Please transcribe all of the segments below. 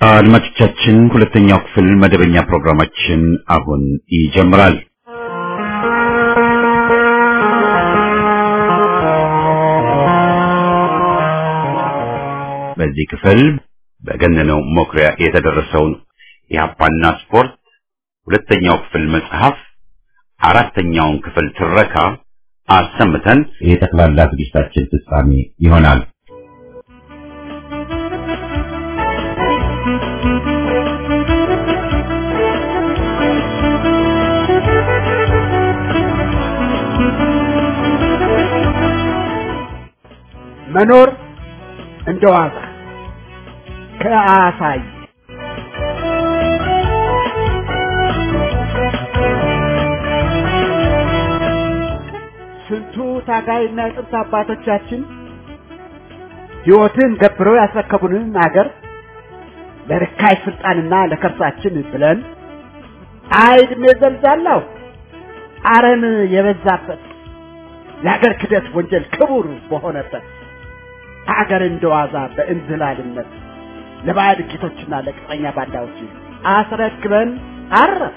አድማጮቻችን ሁለተኛው ክፍል መደበኛ ፕሮግራማችን አሁን ይጀምራል። በዚህ ክፍል በገነነው መኩሪያ የተደረሰውን የሀፓና ስፖርት ሁለተኛው ክፍል መጽሐፍ አራተኛውን ክፍል ትረካ አሰምተን የጠቅላላ ዝግጅታችን ፍጻሜ ይሆናል። መኖር እንደ ዋዛ ከአሳይ ስንቱ ታጋይና የጥንት አባቶቻችን ሕይወትን ገብረው ያስረከቡንን አገር ለርካይ ስልጣንና ለከርሳችን ብለን አይድሜ ዘልዛላው አረም የበዛበት የአገር ክደት ወንጀል ክቡር በሆነበት አገር እንደዋዛ በእንዝላልነት ለባዕድ ጌቶችና ለቅጥረኛ ባንዳዎች አስረክበን አረፍ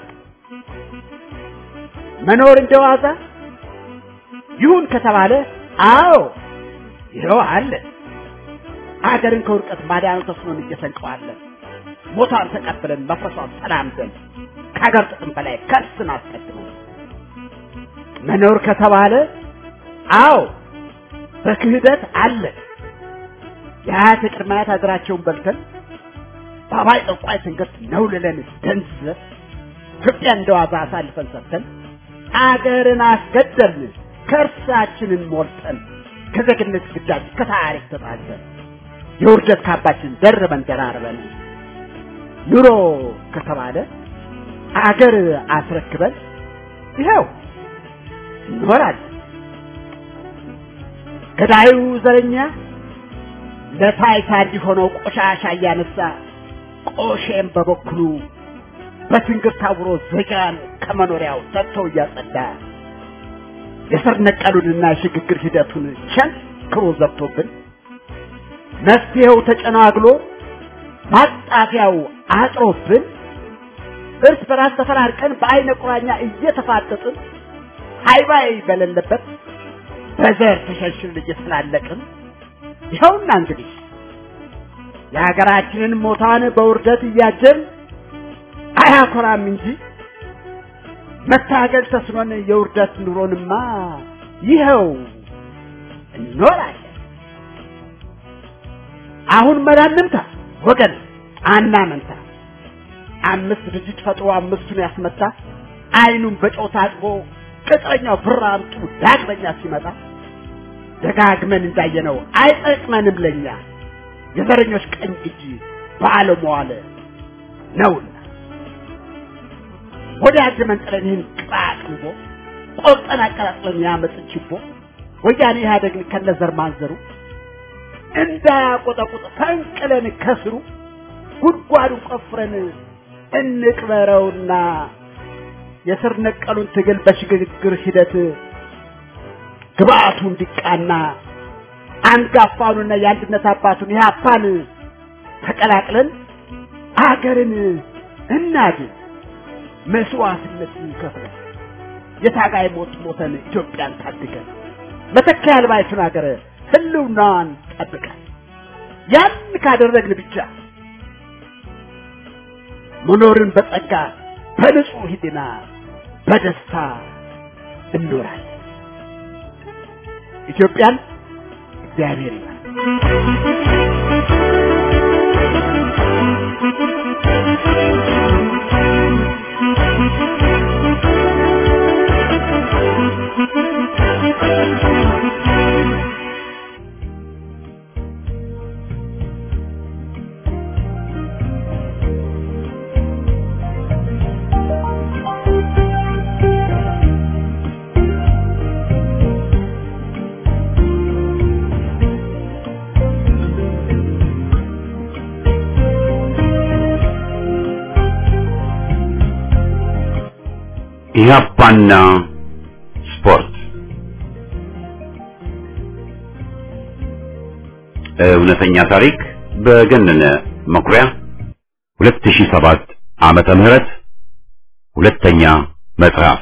መኖር እንደዋዛ ይሁን ከተባለ አዎ ይኸው አለ አገርን ከውድቀት ማዳኑ ተስኖን እየሰንቀዋለን ሞቷን ተቀብለን መፍረሷን ተላምደን ከሀገር ጥቅም በላይ ከርስን አስቀድመን መኖር ከተባለ አዎ በክህደት አለ የአያት ቅድመ አያት ሀገራቸውን በልተን በአባይ ጠቋይ ትንገት ነውልለን ደንዝዘን ኢትዮጵያ እንደዋዛ አሳልፈን ሰጥተን አገርን አስገደልን ከእርሳችንን ሞልጠን ከዜግነት ግዳጅ ከታሪክ ተጣልተን የውርደት ካባችን ደርበን ደራርበን ኑሮ ከተባለ አገር አስረክበን ይኸው እንኖራለን። ገዳዩ ዘረኛ ለታይታ እንዲሆነው ቆሻሻ እያነሳ ቆሼም በበኩሉ በትንግር ታውሮ ዜጋን ከመኖሪያው ሰጥቶ እያጸዳ የስር ነቀሉንና የሽግግር ሂደቱን ቸንክሮ ዘግቶብን መፍትሄው ተጨናግሎ ማጣፊያው አጥሮብን እርስ በራስ ተፈራርቀን በአይነ ቁራኛ እየተፋጠጥን ሃይባይ በሌለበት በዘር ተሸንሽን እየተላለቅን ይኸውና እንግዲህ የሀገራችንን ሞታን በውርደት እያጀን አያኮራም እንጂ መታገል ተስኖን የውርደት ኑሮንማ ይኸው እንኖራለን። አሁን መዳንምታ ወገን አናመንታ አምስት ድርጅት ፈጥሮ አምስቱን ያስመታ አይኑን በጨው ታጥቦ ቅጥረኛው ብር አምጡ ዳግመኛ ሲመጣ ደጋግመን እንዳየነው አይጠቅመንም ለኛ የዘረኞች ቀኝ እጅ ባለመዋለ ነውና ወደ ያጀመን ጥለን ይህን ቅጣቅንቦ ቆርጠን አቀጣጥለን ያመፅ ችቦ ወያኔ ኢህአደግን ከነዘር ማንዘሩ እንዳያቆጠቁጥ ፈንቅለን ከስሩ ጉድጓዱን ቆፍረን እንቅበረውና የስር ነቀሉን ትግል በሽግግር ሂደት ግብአቱ እንዲቃና አንጋፋውንና የአንድነት አባቱን ኢህአፓን ተቀላቅለን አገርን እናድን። መስዋዕትነት ከፍለን የታጋይ ሞት ሞተን ኢትዮጵያን ታድገን መተኪያ አልባይቱን ሀገር ህልውናዋን ጠብቀን ያን ካደረግን ብቻ መኖርን በጸጋ በንጹህ ህሊና በደስታ እንኖራለን። ኢትዮጵያን እግዚአብሔር ይባል። ኢህአፓና ስፖርት እውነተኛ ታሪክ በገነነ መኩሪያ 2007 ዓመተ ምህረት ሁለተኛ ምዕራፍ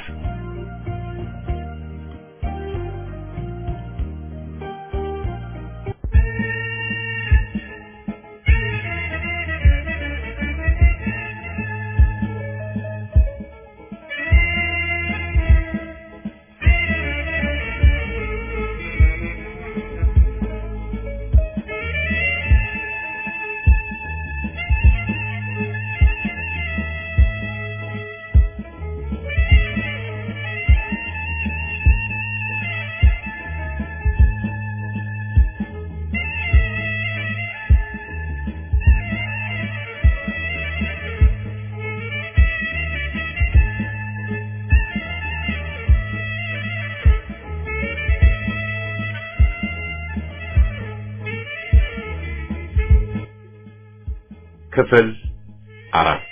ክፍል አራት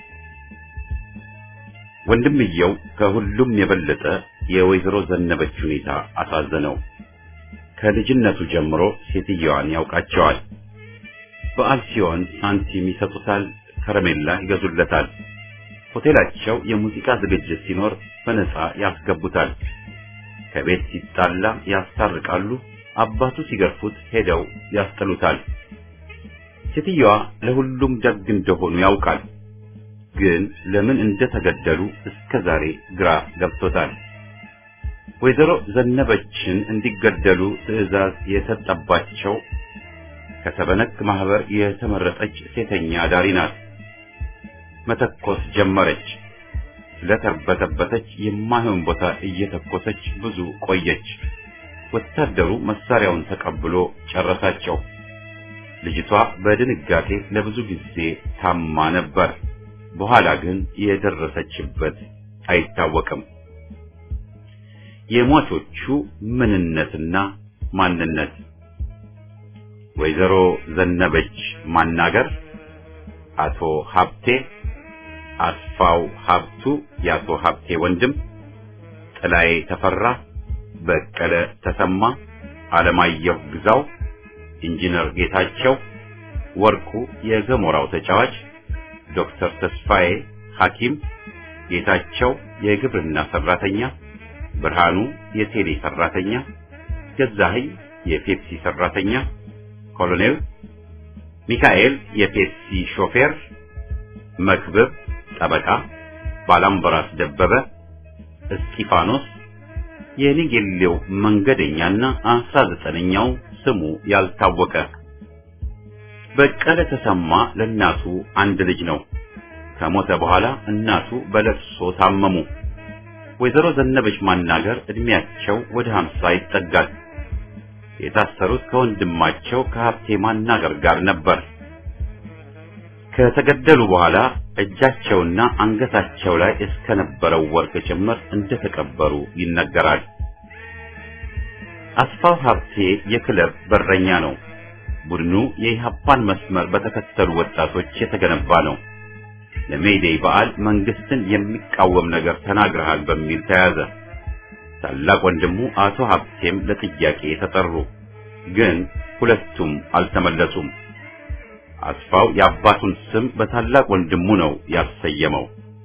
ወንድምየው ከሁሉም የበለጠ የወይዘሮ ዘነበች ሁኔታ አሳዘነው። ከልጅነቱ ጀምሮ ሴትየዋን ያውቃቸዋል። በዓል ሲሆን ሳንቲም ይሰጡታል፣ ከረሜላ ይገዙለታል። ሆቴላቸው የሙዚቃ ዝግጅት ሲኖር በነፃ ያስገቡታል። ከቤት ሲጣላ ያስታርቃሉ። አባቱ ሲገርፉት ሄደው ያስጥሉታል። ሴትየዋ ለሁሉም ደግ እንደሆኑ ያውቃል። ግን ለምን እንደተገደሉ እስከ ዛሬ ግራ ገብቶታል። ወይዘሮ ዘነበችን እንዲገደሉ ትዕዛዝ የሰጠባቸው ከሰበነክ ማህበር የተመረጠች ሴተኛ አዳሪ ናት። መተኮስ ጀመረች። ስለተርበተበተች የማይሆን ቦታ እየተኮሰች ብዙ ቆየች። ወታደሩ መሳሪያውን ተቀብሎ ጨረሳቸው። ልጅቷ በድንጋጤ ለብዙ ጊዜ ታማ ነበር። በኋላ ግን የደረሰችበት አይታወቅም። የሟቾቹ ምንነትና ማንነት ወይዘሮ ዘነበች ማናገር፣ አቶ ሀብቴ አስፋው ሀብቱ የአቶ ሀብቴ ወንድም፣ ጥላዬ ተፈራ፣ በቀለ ተሰማ፣ አለማየሁ ግዛው ኢንጂነር ጌታቸው ወርቁ የገሞራው ተጫዋች፣ ዶክተር ተስፋዬ ሐኪም፣ ጌታቸው የግብርና ሰራተኛ፣ ብርሃኑ የቴሌ ሰራተኛ፣ ገዛኸኝ የፔፕሲ ሰራተኛ፣ ኮሎኔል ሚካኤል የፔፕሲ ሾፌር፣ መክብብ ጠበቃ፣ ባላምበራስ ደበበ፣ እስጢፋኖስ የኒጌሌው መንገደኛና አስራ ዘጠነኛው ስሙ ያልታወቀ በቀለ ተሰማ ለእናቱ አንድ ልጅ ነው። ከሞተ በኋላ እናቱ በለቅሶ ታመሙ። ወይዘሮ ዘነበች ማናገር እድሜያቸው ወደ ሀምሳ ይጠጋል። የታሰሩት ከወንድማቸው ከሀብቴ ማናገር ጋር ነበር። ከተገደሉ በኋላ እጃቸውና አንገታቸው ላይ እስከነበረው ወርቅ ጭምር እንደተቀበሩ ይነገራል። አስፋው ሀብቴ የክለብ በረኛ ነው። ቡድኑ የኢህአፓን መስመር በተከተሉ ወጣቶች የተገነባ ነው። ለሜይዴይ በዓል መንግስትን የሚቃወም ነገር ተናግረሃል በሚል ተያዘ። ታላቅ ወንድሙ አቶ ሀብቴም ለጥያቄ ተጠሩ፣ ግን ሁለቱም አልተመለሱም። አስፋው የአባቱን ስም በታላቅ ወንድሙ ነው ያሰየመው።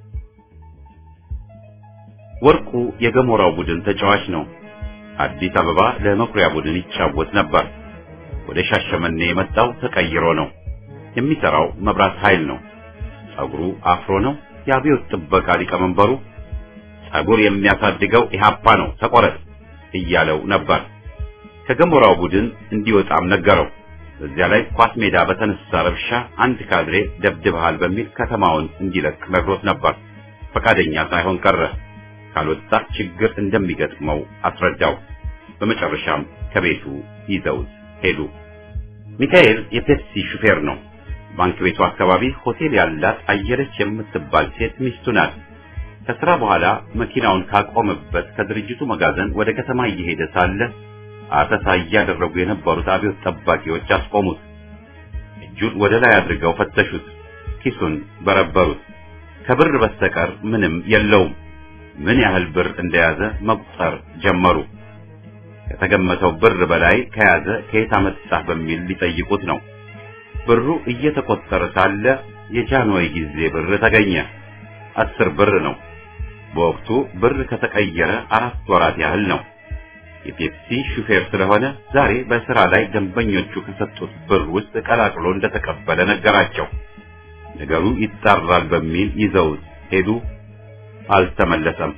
ወርቁ የገሞራው ቡድን ተጫዋች ነው። አዲስ አበባ ለመኩሪያ ቡድን ይጫወት ነበር። ወደ ሻሸመኔ የመጣው ተቀይሮ ነው። የሚሰራው መብራት ኃይል ነው። ጸጉሩ አፍሮ ነው። የአብዮት ጥበቃ ሊቀመንበሩ ጸጉር የሚያሳድገው ኢህአፓ ነው ተቆረጥ እያለው ነበር። ከገሞራው ቡድን እንዲወጣም ነገረው። በዚያ ላይ ኳስ ሜዳ በተነሳ ረብሻ አንድ ካድሬ ደብድበሃል በሚል ከተማውን እንዲለቅ ነግሮት ነበር። ፈቃደኛ ሳይሆን ቀረ። ካልወጣ ችግር እንደሚገጥመው አስረዳው። በመጨረሻም ከቤቱ ይዘውት ሄዱ። ሚካኤል የፔፕሲ ሹፌር ነው። ባንክ ቤቱ አካባቢ ሆቴል ያላት አየለች የምትባል ሴት ሚስቱ ናት። ከስራ በኋላ መኪናውን ካቆመበት ከድርጅቱ መጋዘን ወደ ከተማ እየሄደ ሳለ አሰሳ እያደረጉ የነበሩት አብዮት ጠባቂዎች አስቆሙት። እጁን ወደ ላይ አድርገው ፈተሹት። ኪሱን በረበሩት። ከብር በስተቀር ምንም የለውም። ምን ያህል ብር እንደያዘ መቁጠር ጀመሩ። ከተገመተው ብር በላይ ከያዘ ከየት አመጣህ በሚል ሊጠይቁት ነው። ብሩ እየተቆጠረ ሳለ የጃንሆይ ጊዜ ብር ተገኘ። አስር ብር ነው። በወቅቱ ብር ከተቀየረ አራት ወራት ያህል ነው። የፔፕሲ ሹፌር ስለሆነ ዛሬ በስራ ላይ ደንበኞቹ ከሰጡት ብር ውስጥ ቀላቅሎ እንደተቀበለ ነገራቸው። ነገሩ ይጣራል በሚል ይዘውት ሄዱ። አልተመለሰም።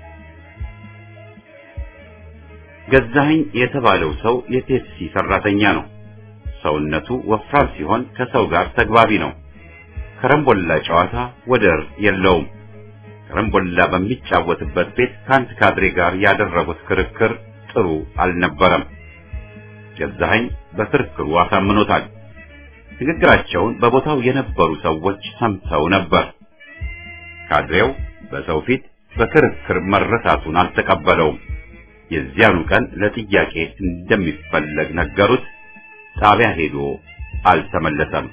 ገዛኸኝ የተባለው ሰው የፔፕሲ ሰራተኛ ነው። ሰውነቱ ወፍራም ሲሆን ከሰው ጋር ተግባቢ ነው። ከረምቦላ ጨዋታ ወደር የለውም። ከረምቦላ በሚጫወትበት ቤት ከአንድ ካድሬ ጋር ያደረጉት ክርክር ጥሩ አልነበረም። ገዛኸኝ በክርክሩ አሳምኖታል። ንግግራቸውን በቦታው የነበሩ ሰዎች ሰምተው ነበር። ካድሬው በሰው ፊት በክርክር መረታቱን አልተቀበለውም። የዚያኑ ቀን ለጥያቄ እንደሚፈለግ ነገሩት። ጣቢያ ሄዶ አልተመለሰም።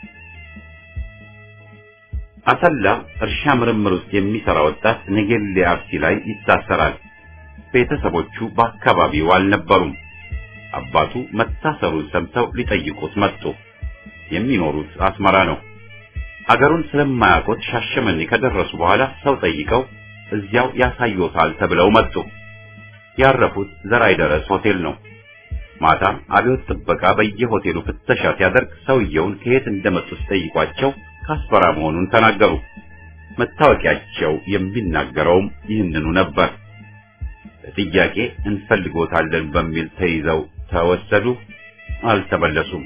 አሰላ እርሻ ምርምር ውስጥ የሚሰራ ወጣት ነጌሌ አርሲ ላይ ይታሰራል። ቤተሰቦቹ በአካባቢው አልነበሩም። አባቱ መታሰሩን ሰምተው ሊጠይቁት መጡ። የሚኖሩት አስመራ ነው። አገሩን ስለማያውቁት ሻሸመኔ ከደረሱ በኋላ ሰው ጠይቀው እዚያው ያሳዩታል ተብለው መጡ። ያረፉት ዘራይ ደረስ ሆቴል ነው። ማታ አብዮት ጥበቃ በየሆቴሉ ፍተሻ ሲያደርግ ሰውየውን ከየት እንደመጡ ሲጠይቋቸው ከአስመራ መሆኑን ተናገሩ። መታወቂያቸው የሚናገረውም ይህንኑ ነበር። ለጥያቄ እንፈልጎታለን በሚል ተይዘው ተወሰዱ። አልተመለሱም።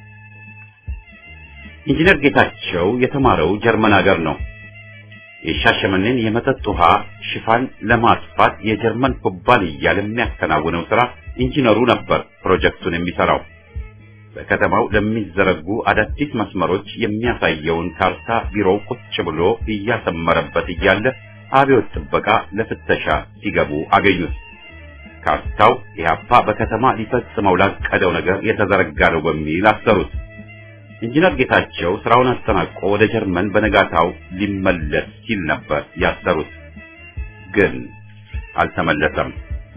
ኢንጂነር ጌታቸው የተማረው ጀርመን ሀገር ነው። የሻሸመኔን የመጠጥ ውሃ ሽፋን ለማጥፋት የጀርመን ኩባንያ ለሚያከናውነው ስራ ኢንጂነሩ ነበር ፕሮጀክቱን የሚሰራው። በከተማው ለሚዘረጉ አዳዲስ መስመሮች የሚያሳየውን ካርታ ቢሮው ቁጭ ብሎ እያሰመረበት እያለ አብዮት ጥበቃ ለፍተሻ ሲገቡ አገኙት። ካርታው ኢህአፓ በከተማ ሊፈጽመው ላቀደው ነገር የተዘረጋ ነው በሚል አሰሩት። ኢንጂነር ጌታቸው ስራውን አጠናቆ ወደ ጀርመን በነጋታው ሊመለስ ሲል ነበር ያሰሩት። ግን አልተመለሰም።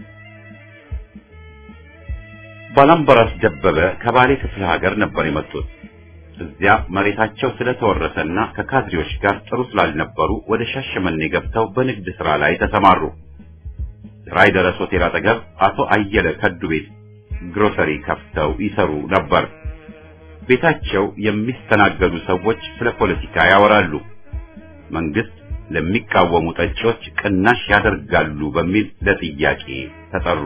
ባላምበራስ ደበበ ከባሌ ክፍለ ሀገር ነበር የመጡት። እዚያ መሬታቸው ስለተወረሰና ከካድሬዎች ጋር ጥሩ ስላልነበሩ ወደ ሻሸመኔ ገብተው በንግድ ስራ ላይ ተሰማሩ። ራይ ደረስ ሆቴል አጠገብ አቶ አየለ ከዱ ቤት ግሮሰሪ ከፍተው ይሰሩ ነበር። ቤታቸው የሚስተናገዱ ሰዎች ስለ ፖለቲካ ያወራሉ። መንግስት ለሚቃወሙ ጠጪዎች ቅናሽ ያደርጋሉ በሚል ለጥያቄ ተጠሩ።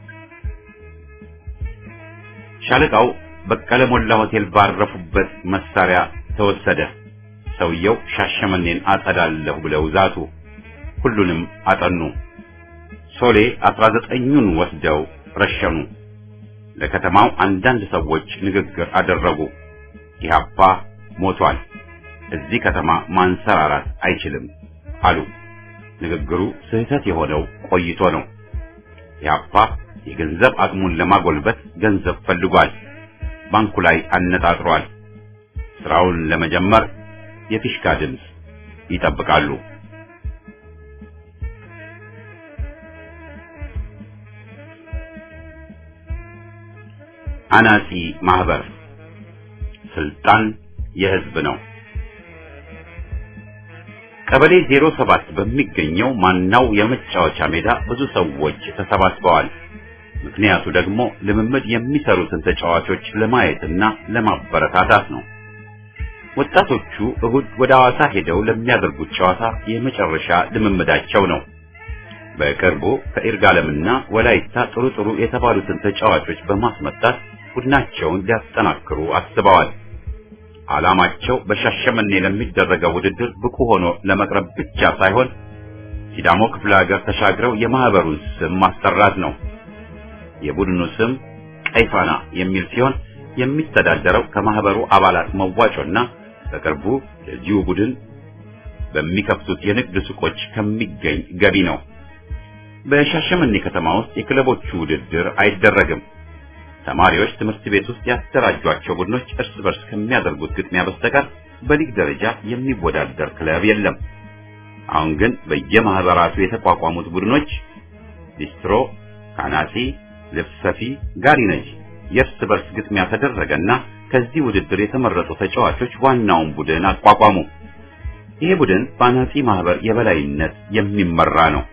ሻለቃው በቀለ ሞላ ሆቴል ባረፉበት መሳሪያ ተወሰደ። ሰውየው ሻሸመኔን አጸዳለሁ ብለው ዛቱ። ሁሉንም አጠኑ። ሶሌ አስራ ዘጠኙን ወስደው ረሸኑ። ለከተማው አንዳንድ ሰዎች ንግግር አደረጉ። ኢህአፓ ሞቷል፣ እዚህ ከተማ ማንሰራራት አይችልም አሉ። ንግግሩ ስህተት የሆነው ቆይቶ ነው። ኢህአፓ የገንዘብ አቅሙን ለማጎልበት ገንዘብ ፈልጓል። ባንኩ ላይ አነጣጥሯል። ስራውን ለመጀመር የፊሽካ ድምፅ ይጠብቃሉ። አናጺ ማህበር ስልጣን የህዝብ ነው። ቀበሌ 07 በሚገኘው ማናው የመጫወቻ ሜዳ ብዙ ሰዎች ተሰባስበዋል። ምክንያቱ ደግሞ ልምምድ የሚሰሩትን ተጫዋቾች ለማየትና ለማበረታታት ነው። ወጣቶቹ እሁድ ወደ ሐዋሳ ሄደው ለሚያደርጉት ጨዋታ የመጨረሻ ልምምዳቸው ነው። በቅርቡ ከይርጋለምና ወላይታ ጥሩ ጥሩ የተባሉትን ተጫዋቾች በማስመጣት ቡድናቸውን ሊያጠናክሩ አስበዋል። ዓላማቸው በሻሸመኔ ለሚደረገው ውድድር ብቁ ሆኖ ለመቅረብ ብቻ ሳይሆን ሲዳሞ ክፍለ ሀገር ተሻግረው የማህበሩን ስም ማስጠራት ነው። የቡድኑ ስም ቀይፋና የሚል ሲሆን የሚተዳደረው ከማህበሩ አባላት መዋጮና በቅርቡ ለዚሁ ቡድን በሚከፍቱት የንግድ ሱቆች ከሚገኝ ገቢ ነው። በሻሸመኔ ከተማ ውስጥ የክለቦቹ ውድድር አይደረግም። ተማሪዎች ትምህርት ቤት ውስጥ ያደራጇቸው ቡድኖች እርስ በርስ ከሚያደርጉት ግጥሚያ በስተቀር በሊግ ደረጃ የሚወዳደር ክለብ የለም። አሁን ግን በየማህበራቱ የተቋቋሙት ቡድኖች ሊስትሮ፣ ካናሲ፣ ልብስ ሰፊ፣ ጋሪ ነጂ የእርስ በርስ ግጥሚያ ተደረገና ከዚህ ውድድር የተመረጡ ተጫዋቾች ዋናውን ቡድን አቋቋሙ። ይሄ ቡድን በአናጺ ማህበር የበላይነት የሚመራ ነው።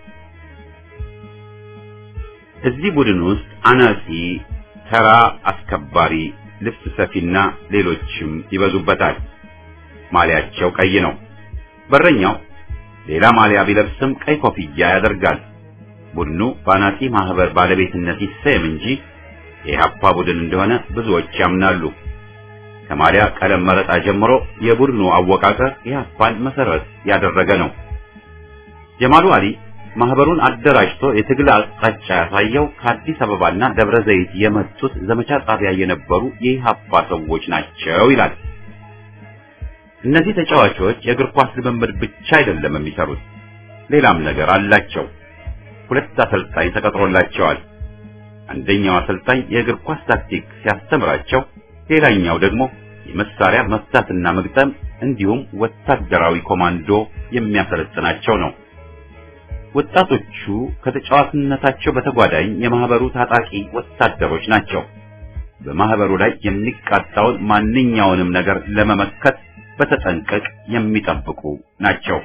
እዚህ ቡድን ውስጥ አናጺ፣ ተራ አስከባሪ፣ ልብስ ሰፊና ሌሎችም ይበዙበታል። ማሊያቸው ቀይ ነው። በረኛው ሌላ ማሊያ ቢለብስም ቀይ ኮፍያ ያደርጋል። ቡድኑ በአናጺ ማህበር ባለቤትነት ይሰየም እንጂ የኢህአፓ ቡድን እንደሆነ ብዙዎች ያምናሉ። ከማሊያ ቀለም መረጣ ጀምሮ የቡድኑ አወቃቀር ኢህአፓን መሰረት ያደረገ ነው። ጀማሉ አሊ ማህበሩን አደራጅቶ የትግል አቅጣጫ ያሳየው ከአዲስ አበባና ደብረ ዘይት የመጡት ዘመቻ ጣቢያ የነበሩ የኢህአፓ ሰዎች ናቸው ይላል። እነዚህ ተጫዋቾች የእግር ኳስ ልምምድ ብቻ አይደለም የሚሰሩት፣ ሌላም ነገር አላቸው። ሁለት አሰልጣኝ ተቀጥሮላቸዋል። አንደኛው አሰልጣኝ የእግር ኳስ ታክቲክ ሲያስተምራቸው፣ ሌላኛው ደግሞ የመሳሪያ መፍታትና መግጠም እንዲሁም ወታደራዊ ኮማንዶ የሚያሰለጥናቸው ነው። ወጣቶቹ ከተጫዋችነታቸው በተጓዳኝ የማህበሩ ታጣቂ ወታደሮች ናቸው። በማህበሩ ላይ የሚቃጣውን ማንኛውንም ነገር ለመመከት በተጠንቀቅ የሚጠብቁ ናቸው።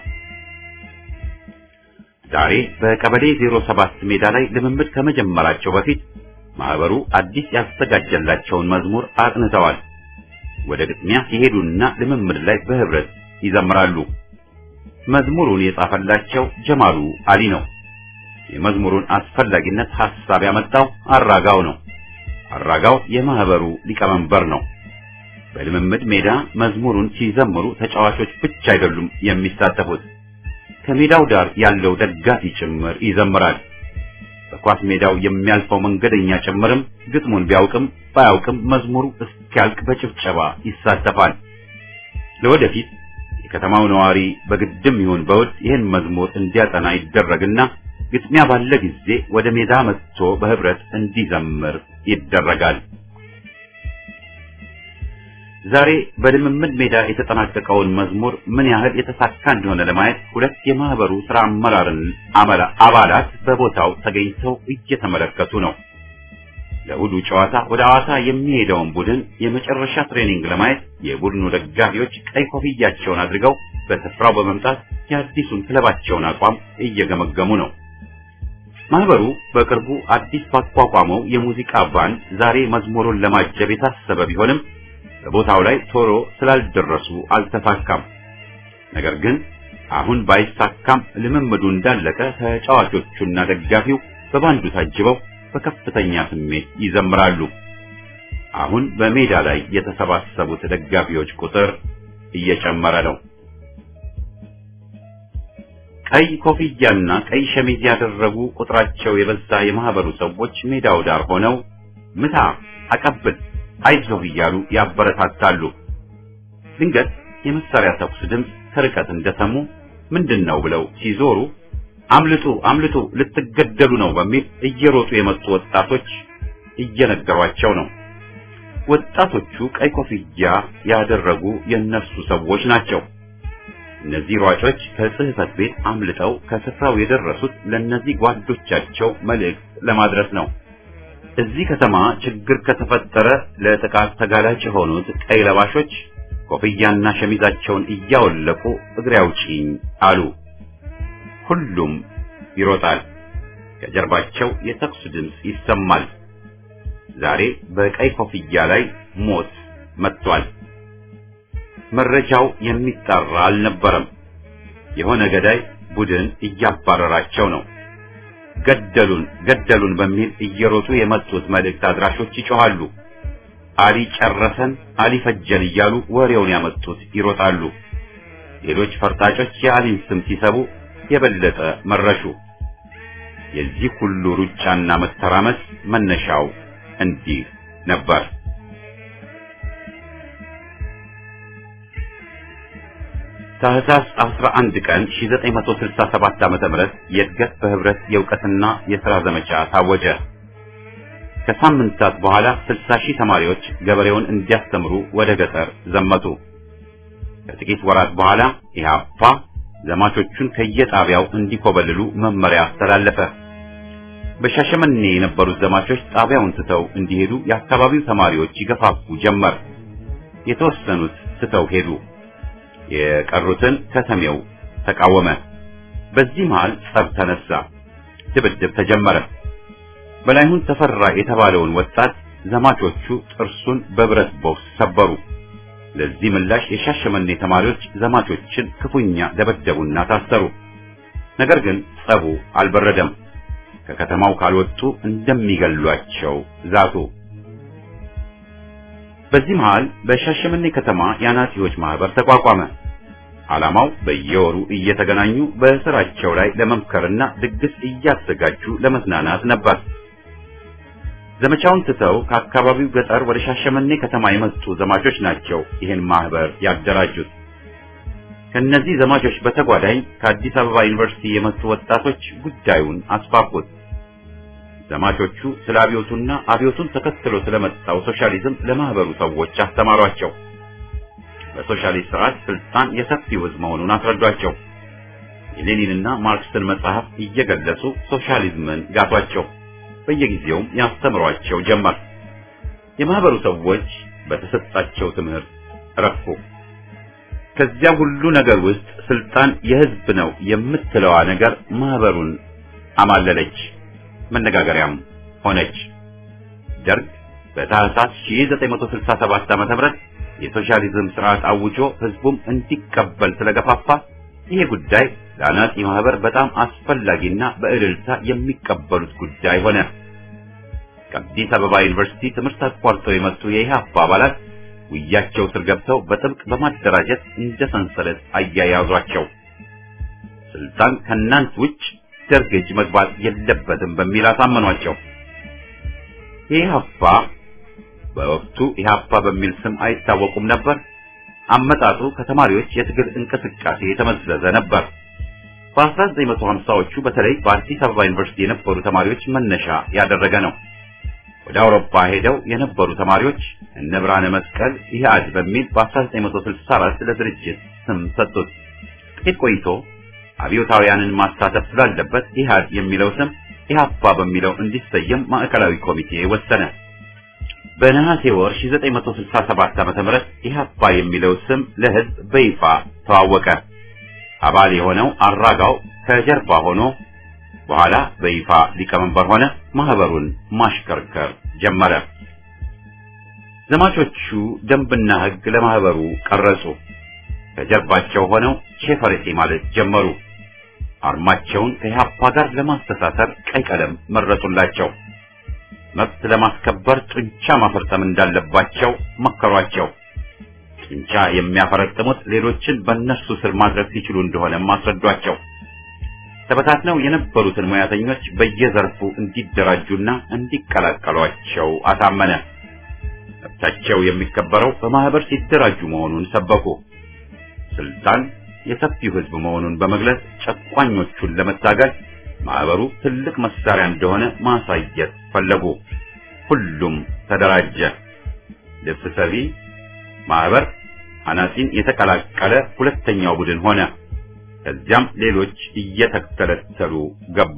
ዛሬ በቀበሌ 07 ሜዳ ላይ ልምምድ ከመጀመራቸው በፊት ማህበሩ አዲስ ያዘጋጀላቸውን መዝሙር አጥንተዋል። ወደ ግጥሚያ ሲሄዱና ልምምድ ላይ በህብረት ይዘምራሉ። መዝሙሩን የጻፈላቸው ጀማሉ አሊ ነው። የመዝሙሩን አስፈላጊነት ሐሳብ ያመጣው አራጋው ነው። አራጋው የማህበሩ ሊቀመንበር ነው። በልምምድ ሜዳ መዝሙሩን ሲዘምሩ ተጫዋቾች ብቻ አይደሉም የሚሳተፉት። ከሜዳው ዳር ያለው ደጋፊ ጭምር ይዘምራል። በኳስ ሜዳው የሚያልፈው መንገደኛ ጭምርም ግጥሙን ቢያውቅም ባያውቅም መዝሙሩ እስኪያልቅ በጭብጨባ ይሳተፋል። ለወደፊት የከተማው ነዋሪ በግድም ይሁን በውድ ይህን መዝሙር እንዲያጠና ይደረግና ግጥሚያ ባለ ጊዜ ወደ ሜዳ መጥቶ በህብረት እንዲዘምር ይደረጋል። ዛሬ በልምምድ ሜዳ የተጠናቀቀውን መዝሙር ምን ያህል የተሳካ እንደሆነ ለማየት ሁለት የማህበሩ ስራ አመራርን አባላት በቦታው ተገኝተው እየተመለከቱ ነው። ለእሑዱ ጨዋታ ወደ ሐዋሳ የሚሄደውን ቡድን የመጨረሻ ትሬኒንግ ለማየት የቡድኑ ደጋፊዎች ቀይ ኮፍያቸውን አድርገው በስፍራው በመምጣት የአዲሱን ክለባቸውን አቋም እየገመገሙ ነው። ማህበሩ በቅርቡ አዲስ ባቋቋመው የሙዚቃ ባንድ ዛሬ መዝሙሩን ለማጀብ የታሰበ ቢሆንም በቦታው ላይ ቶሎ ስላልደረሱ አልተሳካም። ነገር ግን አሁን ባይሳካም ልምምዱ እንዳለቀ ተጫዋቾቹና ደጋፊው በባንዱ ታጅበው በከፍተኛ ስሜት ይዘምራሉ። አሁን በሜዳ ላይ የተሰባሰቡት ደጋፊዎች ቁጥር እየጨመረ ነው። ቀይ ኮፍያና ቀይ ሸሚዝ ያደረጉ ቁጥራቸው የበዛ የማህበሩ ሰዎች ሜዳው ዳር ሆነው ምታ፣ አቀብል፣ አይዞህ እያሉ ያበረታታሉ። ድንገት የመሳሪያ ተኩስ ድምፅ ከርቀት እንደሰሙ ምንድን ነው ብለው ሲዞሩ አምልጡ አምልጡ ልትገደሉ ነው በሚል እየሮጡ የመጡ ወጣቶች እየነገሯቸው ነው። ወጣቶቹ ቀይ ኮፍያ ያደረጉ የነሱ ሰዎች ናቸው። እነዚህ ሯጮች ከጽህፈት ቤት አምልጠው ከስፍራው የደረሱት ለእነዚህ ጓዶቻቸው መልእክት ለማድረስ ነው። እዚህ ከተማ ችግር ከተፈጠረ ለጥቃት ተጋላጭ የሆኑት ቀይ ለባሾች ኮፍያና ሸሚዛቸውን እያወለቁ እግሬ አውጪኝ አሉ። ሁሉም ይሮጣል። ከጀርባቸው የተኩስ ድምፅ ይሰማል። ዛሬ በቀይ ኮፍያ ላይ ሞት መጥቷል። መረጃው የሚጣራ አልነበረም። የሆነ ገዳይ ቡድን እያባረራቸው ነው። ገደሉን ገደሉን በሚል እየሮጡ የመጡት መልእክት አድራሾች ይጮኻሉ። አሊ ጨረሰን፣ አሊ ፈጀን እያሉ ወሬውን ያመጡት ይሮጣሉ። ሌሎች ፈርጣጮች የአሊን ስም ሲሰቡ የበለጠ መረሹ። የዚህ ሁሉ ሩጫና መተራመስ መነሻው እንዲህ ነበር። ታህሳስ 11 ቀን 1967 ዓመተ ምህረት የእድገት በህብረት የእውቀትና የሥራ ዘመቻ ታወጀ። ከሳምንታት በኋላ 60 ሺህ ተማሪዎች ገበሬውን እንዲያስተምሩ ወደ ገጠር ዘመቱ። ከጥቂት ወራት በኋላ ኢህአፓ ዘማቾቹን ከየጣቢያው እንዲኮበልሉ መመሪያ አስተላለፈ። በሻሸመኔ የነበሩት ዘማቾች ጣቢያውን ትተው እንዲሄዱ የአካባቢው ተማሪዎች ይገፋፉ ጀመር። የተወሰኑት ትተው ሄዱ። የቀሩትን ከተሜው ተቃወመ። በዚህ መሃል ጸብ ተነሳ፣ ድብድብ ተጀመረ። በላይሁን ተፈራ የተባለውን ወጣት ዘማቾቹ ጥርሱን በብረት ቦክስ ሰበሩ። ለዚህ ምላሽ የሻሸመኔ ተማሪዎች ዘማቾችን ክፉኛ ደበደቡና ታሰሩ። ነገር ግን ጸቡ አልበረደም። ከከተማው ካልወጡ እንደሚገሏቸው ዛቱ። በዚህ መሃል በሻሸመኔ ከተማ የአናጺዎች ማህበር ተቋቋመ። ዓላማው በየወሩ እየተገናኙ በስራቸው ላይ ለመምከርና ድግስ እያዘጋጁ ለመዝናናት ነበር። ዘመቻውን ትተው ከአካባቢው ገጠር ወደ ሻሸመኔ ከተማ የመጡ ዘማቾች ናቸው ይህን ማህበር ያደራጁት። ከነዚህ ዘማቾች በተጓዳኝ ከአዲስ አበባ ዩኒቨርሲቲ የመጡ ወጣቶች ጉዳዩን አስፋፉት። ዘማቾቹ ስለ አብዮቱና አብዮቱን ተከትሎ ስለመጣው ሶሻሊዝም ለማህበሩ ሰዎች አስተማሯቸው። በሶሻሊስት ስርዓት ስልጣን የሰፊው ሕዝብ መሆኑን አስረዷቸው። የሌኒንና ማርክስን መጽሐፍ እየገለጹ ሶሻሊዝምን ጋቷቸው። በየጊዜውም ያስተምሯቸው ጀመር። የማህበሩ ሰዎች በተሰጣቸው ትምህርት ረኩ። ከዚያ ሁሉ ነገር ውስጥ ስልጣን የህዝብ ነው የምትለዋ ነገር ማህበሩን አማለለች፣ መነጋገሪያም ሆነች። ደርግ በታህሳስ 1967 ዓ.ም የሶሻሊዝም ስርዓት አውጆ ህዝቡም እንዲቀበል ስለገፋፋ ይሄ ጉዳይ ለአናጺ ማህበር በጣም አስፈላጊና በእልልታ የሚቀበሉት ጉዳይ ሆነ። ከአዲስ አበባ ዩኒቨርሲቲ ትምህርት አቋርጠው የመጡ የኢህአፓ አባላት ውያቸው ስር ገብተው በጥብቅ በማደራጀት እንደ ሰንሰለት አያያዟቸው። ስልጣን ከእናንት ውጭ ደርግ እጅ መግባት የለበትም በሚል አሳመኗቸው። ኢህአፓ በወቅቱ ኢህአፓ በሚል ስም አይታወቁም ነበር። አመጣጡ ከተማሪዎች የትግል እንቅስቃሴ የተመዘዘ ነበር። በ1950ዎቹ በተለይ በአዲስ አበባ ዩኒቨርሲቲ የነበሩ ተማሪዎች መነሻ ያደረገ ነው። ወደ አውሮፓ ሄደው የነበሩ ተማሪዎች እነ ብርሃነ መስቀል ኢህአድ በሚል በ1964 ለድርጅት ስም ሰጡት። ጥቂት ቆይቶ አብዮታውያንን ማሳተፍ ስላለበት ኢህአድ የሚለው ስም ኢህአፓ በሚለው እንዲሰየም ማዕከላዊ ኮሚቴ ወሰነ። በነሐሴ ወር 1967 ዓ.ም ኢህአፓ የሚለው ስም ለህዝብ በይፋ ተዋወቀ። አባል የሆነው አራጋው ከጀርባ ሆኖ በኋላ በይፋ ሊቀመንበር ሆነ። ማህበሩን ማሽከርከር ጀመረ። ዘማቾቹ ደንብና ህግ ለማህበሩ ቀረጹ። ከጀርባቸው ሆነው ቼፈሬቴ ማለት ጀመሩ። አርማቸውን ከኢህአፓ ጋር ለማስተሳሰር ቀይ ቀለም መረጡላቸው። መብት ለማስከበር ጡንቻ ማፈርጠም እንዳለባቸው መከሯቸው። ጡንቻ የሚያፈረጥሙት ሌሎችን በእነሱ ስር ማድረግ ሲችሉ እንደሆነ ማስረዷቸው። ተበታትነው የነበሩትን ሙያተኞች በየዘርፉ እንዲደራጁና እንዲቀላቀሏቸው አሳመነ። መብታቸው የሚከበረው በማህበር ሲደራጁ መሆኑን ሰበኩ። ስልጣን የሰፊው ህዝብ መሆኑን በመግለጽ ጨቋኞቹን ለመታገል ማህበሩ ትልቅ መሳሪያ እንደሆነ ማሳየት ፈለጉ። ሁሉም ተደራጀ። ልብስ ሰፊ ማህበር አናጺን የተቀላቀለ ሁለተኛው ቡድን ሆነ። ከዚያም ሌሎች እየተተለተሉ ገቡ።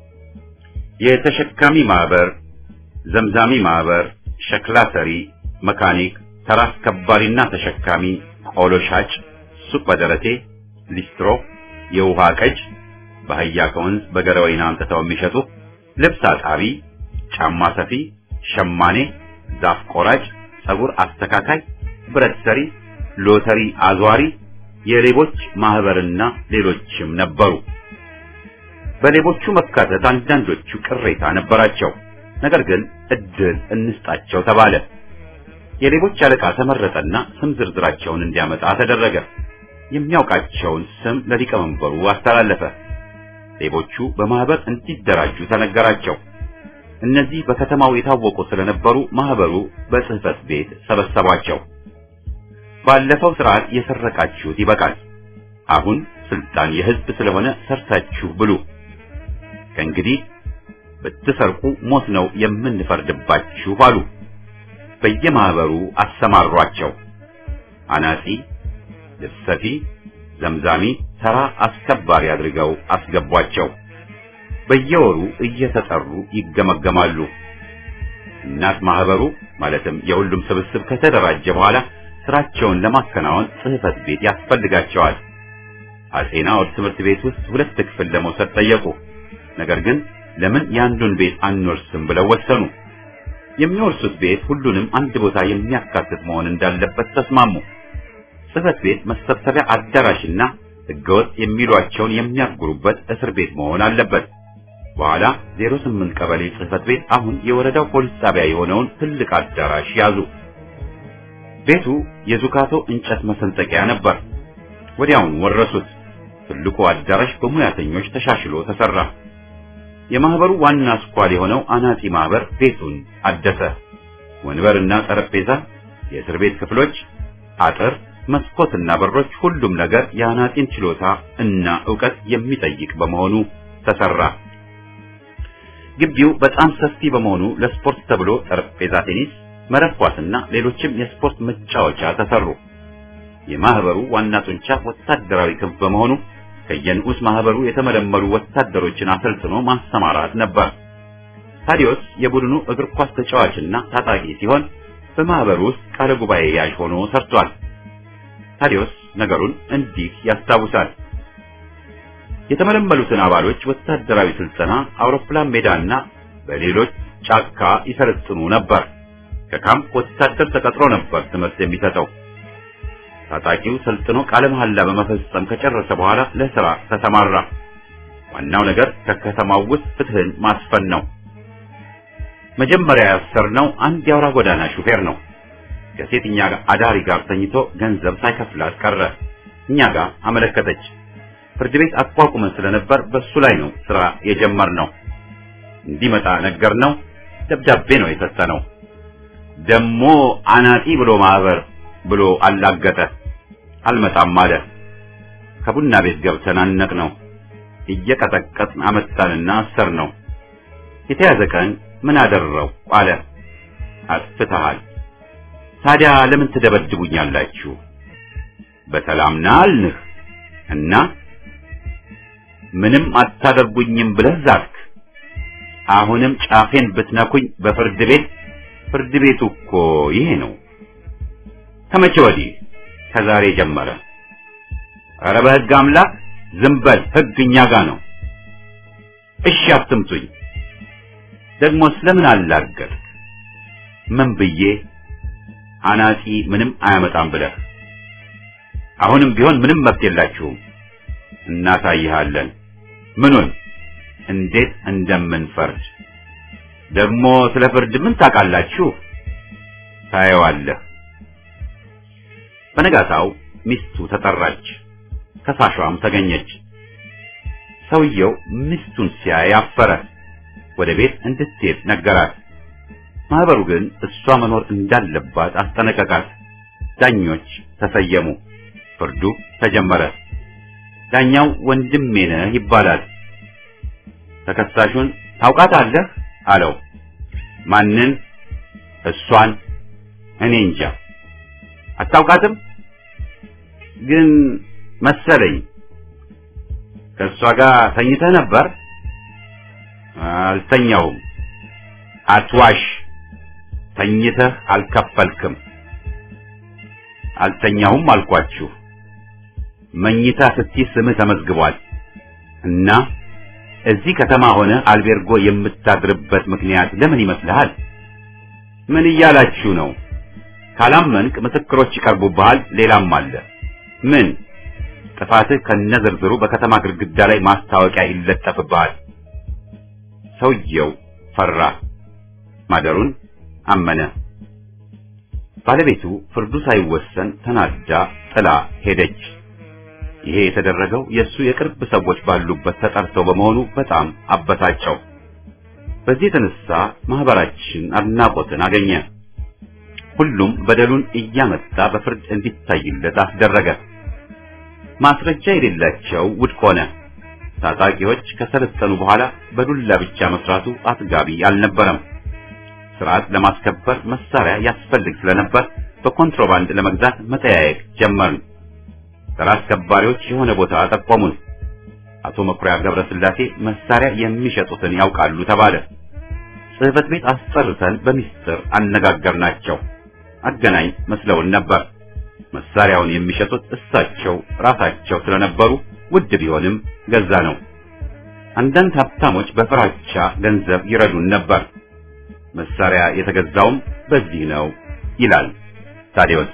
የተሸካሚ ማህበር፣ ዘምዛሚ ማህበር፣ ሸክላ ሰሪ፣ መካኒክ፣ ተራ አስከባሪና ተሸካሚ፣ ቆሎ ሻጭ፣ ሱቅ በደረቴ፣ ሊስትሮ፣ የውሃ ቀጅ በአህያ ከወንዝ በገረወይና አምጥተው የሚሸጡ ልብስ አጣቢ፣ ጫማ ሰፊ፣ ሸማኔ፣ ዛፍ ቆራጭ፣ ጸጉር አስተካካይ፣ ብረት ሰሪ፣ ሎተሪ አዟሪ፣ የሌቦች ማህበርና ሌሎችም ነበሩ። በሌቦቹ መካተት አንዳንዶቹ ቅሬታ ነበራቸው። ነገር ግን እድል እንስጣቸው ተባለ። የሌቦች አለቃ ተመረጠና ስም ዝርዝራቸውን እንዲያመጣ ተደረገ። የሚያውቃቸውን ስም ለሊቀመንበሩ አስተላለፈ። ሌቦቹ በማህበር እንዲደራጁ ተነገራቸው። እነዚህ በከተማው የታወቁ ስለነበሩ ማህበሩ በጽህፈት ቤት ሰበሰቧቸው። ባለፈው ስርዓት የሰረቃችሁት ይበቃል። አሁን ስልጣን የህዝብ ስለሆነ ሰርታችሁ ብሉ። ከእንግዲህ ብትሰርቁ ሞት ነው የምንፈርድባችሁ አሉ። በየማህበሩ አሰማሯቸው። አናጺ፣ ልብስ ሰፊ፣ ዘምዛሚ፣ ተራ አስከባሪ አድርገው አስገቧቸው። በየወሩ እየተጠሩ ይገመገማሉ። እናት ማህበሩ ማለትም የሁሉም ስብስብ ከተደራጀ በኋላ ስራቸውን ለማከናወን ጽሕፈት ቤት ያስፈልጋቸዋል። አጼ ናኦድ ትምህርት ቤት ውስጥ ሁለት ክፍል ለመውሰድ ጠየቁ። ነገር ግን ለምን የአንዱን ቤት አንወርስም ብለው ወሰኑ። የሚወርሱት ቤት ሁሉንም አንድ ቦታ የሚያካትት መሆን እንዳለበት ተስማሙ። ጽሕፈት ቤት መሰብሰቢያ አዳራሽና ሕገወጥ የሚሏቸውን የሚያጉሩበት እስር ቤት መሆን አለበት። በኋላ 08 ቀበሌ ጽሕፈት ቤት አሁን የወረዳው ፖሊስ ጣቢያ የሆነውን ትልቅ አዳራሽ ያዙ። ቤቱ የዙካቶ እንጨት መሰንጠቂያ ነበር። ወዲያውኑ ወረሱት። ትልቁ አዳራሽ በሙያተኞች ተሻሽሎ ተሰራ። የማህበሩ ዋና አስኳል የሆነው አናጺ ማህበር ቤቱን አደሰ። ወንበርና ጠረጴዛ፣ የእስር ቤት ክፍሎች፣ አጥር፣ መስኮትና በሮች፣ ሁሉም ነገር የአናጺን ችሎታ እና ዕውቀት የሚጠይቅ በመሆኑ ተሰራ። ግቢው በጣም ሰፊ በመሆኑ ለስፖርት ተብሎ ጠረጴዛ ቴኒስ፣ መረብ ኳስና ሌሎችም የስፖርት መጫወቻ ተሰሩ። የማህበሩ ዋና ጡንቻ ወታደራዊ ክንፍ በመሆኑ ከየንዑስ ማህበሩ የተመለመሉ ወታደሮችን አሰልጥኖ ማሰማራት ነበር። ታዲዮስ የቡድኑ እግር ኳስ ተጫዋችና ታጣቂ ሲሆን በማህበሩ ውስጥ ቃለ ጉባኤ ያዥ ሆኖ ሰርቷል። ታዲዮስ ነገሩን እንዲህ ያስታውሳል። የተመለመሉትን አባሎች ወታደራዊ ስልጠና አውሮፕላን ሜዳና በሌሎች ጫካ ይሰለጥኑ ነበር። ከካምፕ ወታደር ተቀጥሮ ነበር ትምህርት የሚሰጠው። ታጣቂው ሰልጥኖ ቃለ መሐላ በመፈጸም ከጨረሰ በኋላ ለስራ ተሰማራ። ዋናው ነገር ከከተማው ውስጥ ፍትህን ማስፈን ነው። መጀመሪያ ያሰርነው አንድ የአውራ ጎዳና ሹፌር ነው። ከሴትኛ አዳሪ ጋር ተኝቶ ገንዘብ ሳይከፍላት ቀረ። እኛ ጋር አመለከተች። ፍርድ ቤት አቋቁመን ስለነበር በሱ ላይ ነው ስራ የጀመርነው። እንዲመጣ ነገር ነው ደብዳቤ ነው የሰጠነው። ደሞ አናጢ ብሎ ማህበር ብሎ አላገጠ። አልመጣም አለ። ከቡና ቤት ገብተን አነቅ ነው እየቀጠቀጥን አመጣንና አሰር ነው። የተያዘ ቀን ምን አደረው አለ። አጥፍተሃል። ታዲያ ለምን ትደበድቡኛላችሁ? በሰላም ና አልንህ እና ምንም አታደርጉኝም ብለህ ዛትክ። አሁንም ጫፌን ብትነኩኝ በፍርድ ቤት ፍርድ ቤቱ እኮ ይሄ ነው። ከመቼ ወዲህ? ከዛሬ ጀመረ። ኧረ በሕግ አምላክ ዝም በል፣ ሕግ እኛ ጋር ነው። እሺ አትምቱኝ። ደግሞ ስለምን አላገጥክ? ምን ብዬ? አናጺ ምንም አያመጣም ብለህ። አሁንም ቢሆን ምንም መብት የላችሁም። እናሳይሃለን። ምኑን? እንዴት እንደምንፈርድ። ደግሞ ስለ ፍርድ ምን ታውቃላችሁ? ታየዋለህ። በነጋታው ሚስቱ ተጠራች፣ ከሳሿም ተገኘች። ሰውየው ሚስቱን ሲያይ አፈረ። ወደ ቤት እንድትሄድ ነገራት። ማህበሩ ግን እሷ መኖር እንዳለባት አስጠነቀቃት። ዳኞች ተሰየሙ። ፍርዱ ተጀመረ። ዳኛው ወንድሜ ነህ ይባላል። ተከሳሹን ታውቃታለህ አለው። ማንን? እሷን። እኔ እንጃ። አታውቃትም? ግን መሰለኝ። ከእሷ ጋር ተኝተህ ነበር? አልተኛሁም። አትዋሽ። ተኝተህ አልከፈልክም። አልተኛሁም አልኳችሁ። መኝታ ስትይ ስምህ ተመዝግቧል እና እዚህ ከተማ ሆነ አልቤርጎ የምታድርበት ምክንያት ለምን ይመስልሃል? ምን እያላችሁ ነው? ካላመንክ ምስክሮች ይቀርቡብሃል። ሌላም አለ። ምን? ጥፋትህ ከነዝርዝሩ በከተማ ግድግዳ ላይ ማስታወቂያ ይለጠፍብሃል። ሰውየው ፈራ። ማደሩን አመነ። ባለቤቱ ፍርዱ ሳይወሰን ተናዳ ጥላ ሄደች። ይሄ የተደረገው የእሱ የቅርብ ሰዎች ባሉበት ተጠርተው በመሆኑ በጣም አበሳጨው። በዚህ የተነሳ ማህበራችን አድናቆትን አገኘ። ሁሉም በደሉን እያመጣ በፍርድ እንዲታይለት አስደረገ። ማስረጃ የሌላቸው ውድቅ ሆነ። ታጣቂዎች ከሰለጠኑ በኋላ በዱላ ብቻ መስራቱ አጥጋቢ አልነበረም። ስርዓት ለማስከበር መሳሪያ ያስፈልግ ስለነበር በኮንትሮባንድ ለመግዛት መጠያየቅ ጀመርን። ተራ አስከባሪዎች የሆነ ቦታ ጠቆሙን። አቶ መኩሪያ ገብረስላሴ መሳሪያ የሚሸጡትን ያውቃሉ ተባለ። ጽሕፈት ቤት አስጠርተን በሚስጥር አነጋገርናቸው። አገናኝ መስለውን ነበር። መሳሪያውን የሚሸጡት እሳቸው ራሳቸው ስለነበሩ ውድ ቢሆንም ገዛ ነው። አንዳንድ ሀብታሞች በፍራቻ ገንዘብ ይረዱን ነበር። መሳሪያ የተገዛውም በዚህ ነው ይላል ታዲዮስ።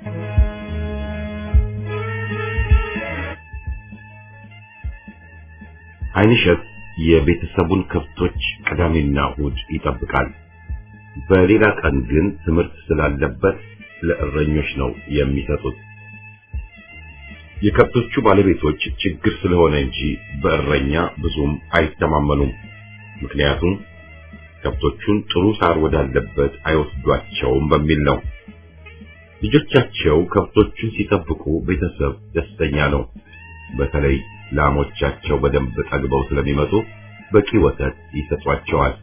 አይንሸት የቤተሰቡን ከብቶች ቅዳሜና እሑድ ይጠብቃል። በሌላ ቀን ግን ትምህርት ስላለበት ለእረኞች ነው የሚሰጡት። የከብቶቹ ባለቤቶች ችግር ስለሆነ እንጂ በእረኛ ብዙም አይተማመኑም። ምክንያቱም ከብቶቹን ጥሩ ሳር ወዳለበት አይወስዷቸውም በሚል ነው። ልጆቻቸው ከብቶቹን ሲጠብቁ ቤተሰብ ደስተኛ ነው። በተለይ ላሞቻቸው በደንብ ጠግበው ስለሚመጡ በቂ ወተት ይሰጧቸዋል።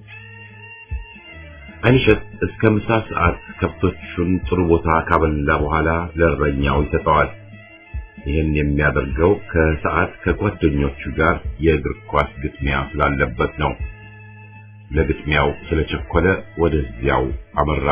አይንሸት እስከ ምሳ ሰዓት ከብቶቹን ጥሩ ቦታ ካበላ በኋላ ለእረኛው ይሰጠዋል። ይህን የሚያደርገው ከሰዓት ከጓደኞቹ ጋር የእግር ኳስ ግጥሚያ ስላለበት ነው። ለግጥሚያው ስለቸኮለ ወደዚያው አመራ።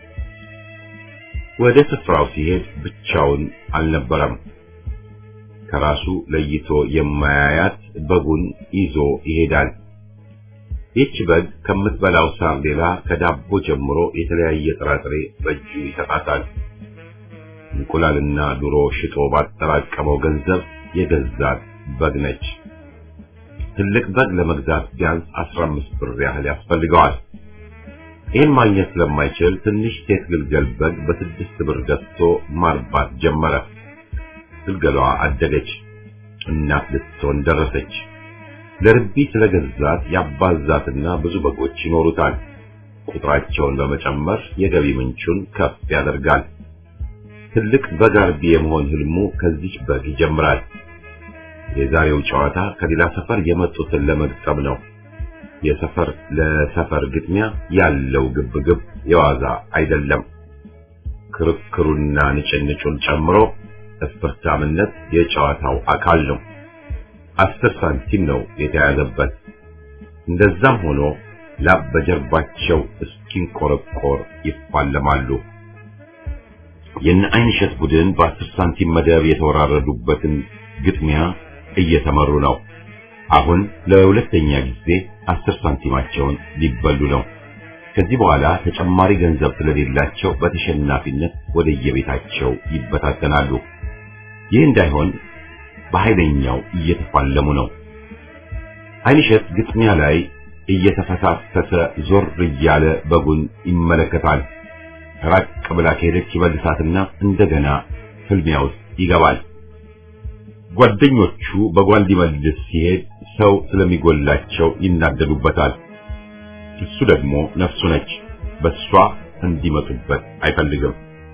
ወደ ስፍራው ሲሄድ ብቻውን አልነበረም። ከራሱ ለይቶ የማያያት በጉን ይዞ ይሄዳል። ይህች በግ ከምትበላው ሳር ሌላ ከዳቦ ጀምሮ የተለያየ ጥራጥሬ በእጁ ይሰጣታል። እንቁላልና ዶሮ ሽጦ ባጠራቀመው ገንዘብ የገዛት በግ ነች። ትልቅ በግ ለመግዛት ቢያንስ 15 ብር ያህል ያስፈልገዋል። ይህን ማግኘት ስለማይችል ትንሽ ሴት ግልገል በግ በስድስት ብር ገዝቶ ማርባት ጀመረ። ግልገሏ አደገች፣ እናት ልትሆን ደረሰች። ለርቢ ስለገዛት ያባዛትና ብዙ በጎች ይኖሩታል። ቁጥራቸውን በመጨመር የገቢ ምንጩን ከፍ ያደርጋል። ትልቅ በግ አርቢ የመሆን ህልሙ ከዚች በግ ይጀምራል። የዛሬው ጨዋታ ከሌላ ሰፈር የመጡትን ለመግጠም ነው። የሰፈር ለሰፈር ግጥሚያ ያለው ግብግብ የዋዛ አይደለም። ክርክሩና ንጭንጩን ጨምሮ እስፐርታምነት የጨዋታው አካል ነው። አስር ሳንቲም ነው የተያዘበት። እንደዛም ሆኖ ላብ በጀርባቸው እስኪንቆረቆር ይፋለማሉ። የነ አይንሸት ቡድን በአስር ሳንቲም መደብ የተወራረዱበትን ግጥሚያ እየተመሩ ነው። አሁን ለሁለተኛ ጊዜ አስር ሳንቲማቸውን ሊበሉ ነው። ከዚህ በኋላ ተጨማሪ ገንዘብ ስለሌላቸው በተሸናፊነት ወደየቤታቸው ይበታተናሉ። ይህ እንዳይሆን በኃይለኛው እየተፋለሙ ነው። አይንሸት ግጥሚያ ላይ እየተፈሳሰተ ዞር እያለ በጉን ይመለከታል። ራቅ ብላ ከሄደች ይበልሳትና እንደገና ፍልሚያ ውስጥ ይገባል። ጓደኞቹ በጓል ሊመልስ ሲሄድ ሰው ስለሚጎላቸው ይናደዱበታል። እሱ ደግሞ ነፍሱ ነች፣ በሷ እንዲመጡበት አይፈልግም።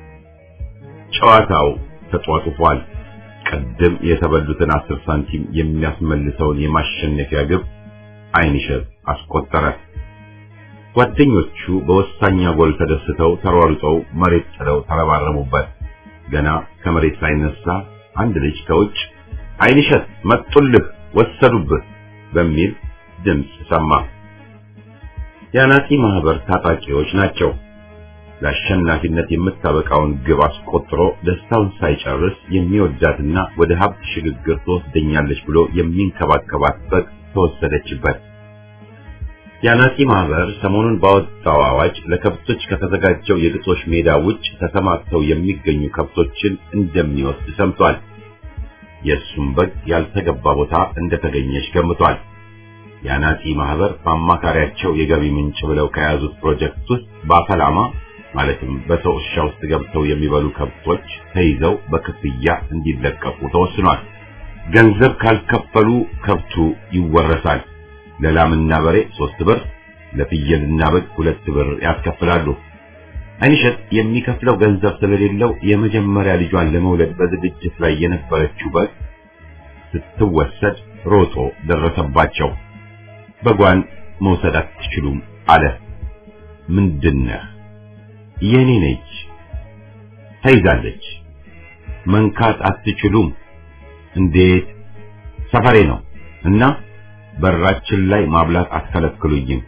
ጨዋታው ተጧጡፏል። ቀደም የተበሉትን አስር ሳንቲም የሚያስመልሰውን የማሸነፊያ ግብ አይንሸት አስቆጠረ። ጓደኞቹ በወሳኛ ጎል ተደስተው ተሯሩጠው መሬት ጥለው ተረባረቡበት። ገና ከመሬት ሳይነሳ አንድ ልጅ ከውጭ አይንሸት መጡልህ፣ ወሰዱብህ በሚል ድምፅ ሰማ። የአናጺ ማህበር ታጣቂዎች ናቸው። ለአሸናፊነት የምታበቃውን ግብ አስቆጥሮ ደስታውን ሳይጨርስ የሚወዳትና ወደ ሀብት ሽግግር ትወስደኛለች ብሎ የሚንከባከባት በግ ተወሰደችበት። የአናጺ ማህበር ሰሞኑን ባወጣው አዋጅ ለከብቶች ከተዘጋጀው የግጦሽ ሜዳ ውጭ ተሰማርተው የሚገኙ ከብቶችን እንደሚወስድ ሰምቷል። የእሱም በግ ያልተገባ ቦታ እንደተገኘች ገምቷል። የአናጺ ማህበር በአማካሪያቸው የገቢ ምንጭ ብለው ከያዙት ፕሮጀክት ውስጥ በአፈላማ ማለትም በሰው እርሻ ውስጥ ገብተው የሚበሉ ከብቶች ተይዘው በክፍያ እንዲለቀቁ ተወስኗል። ገንዘብ ካልከፈሉ ከብቱ ይወረሳል። ለላምና በሬ ሶስት ብር፣ ለፍየልና በግ ሁለት ብር ያስከፍላሉ። አይንሸት የሚከፍለው ገንዘብ ስለሌለው የመጀመሪያ ልጇን ለመውለድ በዝግጅት ላይ የነበረችው በግ ስትወሰድ ሮጦ ደረሰባቸው። በጓን መውሰድ አትችሉም አለ። ምንድነህ? የኔ ነች። ተይዛለች። መንካት አትችሉም። እንዴት? ሰፈሬ ነው እና በራችን ላይ ማብላት አትከለክሉኝም።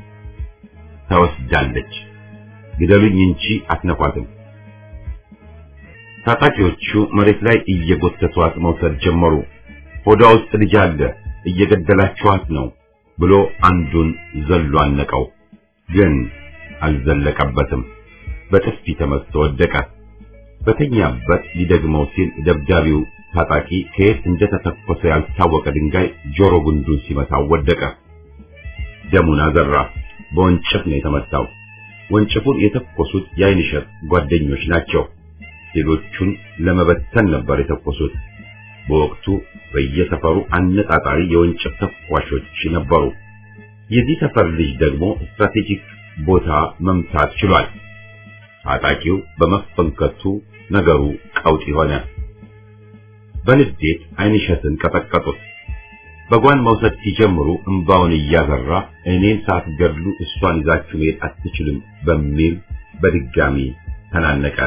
ተወስዳለች። ግደሉኝ እንጂ አትነኳትም። ታጣቂዎቹ መሬት ላይ እየጎተቷት መውሰድ ጀመሩ። ሆዷ ውስጥ ልጅ አለ፣ እየገደላችኋት ነው ብሎ አንዱን ዘሎ አነቀው። ግን አልዘለቀበትም። በጥፊ ተመትቶ ወደቀ። በተኛበት ሊደግመው ሲል ደብዳቢው ታጣቂ ከየት እንደተተኮሰ ያልታወቀ ድንጋይ ጆሮ ጉንዱን ሲመታው ወደቀ። ደሙን አዘራ። በወንጭፍ ነው የተመታው። ወንጭፉን የተኮሱት የአይንሸት ጓደኞች ናቸው። ሌሎቹን ለመበተን ነበር የተኮሱት። በወቅቱ በየሰፈሩ አነጣጣሪ የወንጭፍ ተኳሾች ነበሩ። የዚህ ሰፈር ልጅ ደግሞ ስትራቴጂክ ቦታ መምታት ችሏል። ታጣቂው በመፈንከቱ ነገሩ ቀውጢ ሆነ። በንዴት አይንሸትን ቀጠቀጡት። በጓን መውሰድ ሲጀምሩ እንባውን እያዘራ እኔን ሳትገድሉ እሷን ይዛችሁ መሄድ አትችልም በሚል በድጋሚ ተናነቀ።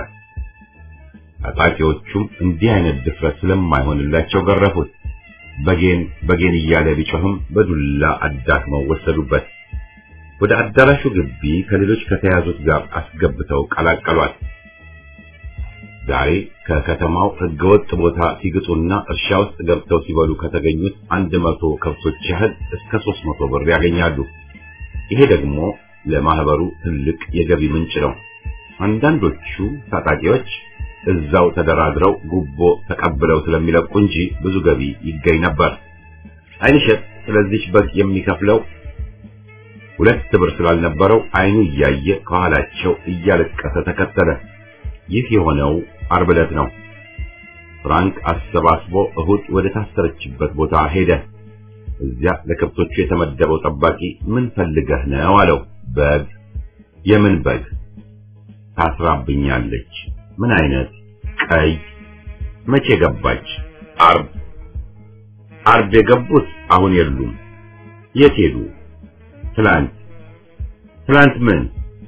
ታጣቂዎቹም እንዲህ አይነት ድፍረት ስለማይሆንላቸው ገረፉት። በጌን በጌን እያለ ቢጮህም በዱላ አዳክመው ወሰዱበት። ወደ አዳራሹ ግቢ ከሌሎች ከተያዙት ጋር አስገብተው ቀላቀሏት። ዛሬ ከከተማው ህገወጥ ቦታ ሲግጡና እርሻ ውስጥ ገብተው ሲበሉ ከተገኙት አንድ መቶ ከብቶች ያህል እስከ ሦስት መቶ ብር ያገኛሉ። ይሄ ደግሞ ለማህበሩ ትልቅ የገቢ ምንጭ ነው። አንዳንዶቹ ታጣቂዎች እዛው ተደራድረው ጉቦ ተቀብለው ስለሚለቁ እንጂ ብዙ ገቢ ይገኝ ነበር። አይንሸት ስለዚህ በግ የሚከፍለው ሁለት ብር ስላልነበረው አይኑ እያየ ከኋላቸው እያለቀሰ ተከተለ። ይህ የሆነው ዓርብ ዕለት ነው። ፍራንክ አሰባስቦ እሁድ ወደ ታሰረችበት ቦታ ሄደ። እዚያ ለከብቶቹ የተመደበው ጠባቂ ምን ፈልገህ ነው አለው። በግ። የምን በግ? ታስራብኛለች። ምን አይነት? ቀይ። መቼ ገባች? ዓርብ። ዓርብ የገቡት አሁን የሉም። የት ሄዱ? ትላንት። ትላንት ምን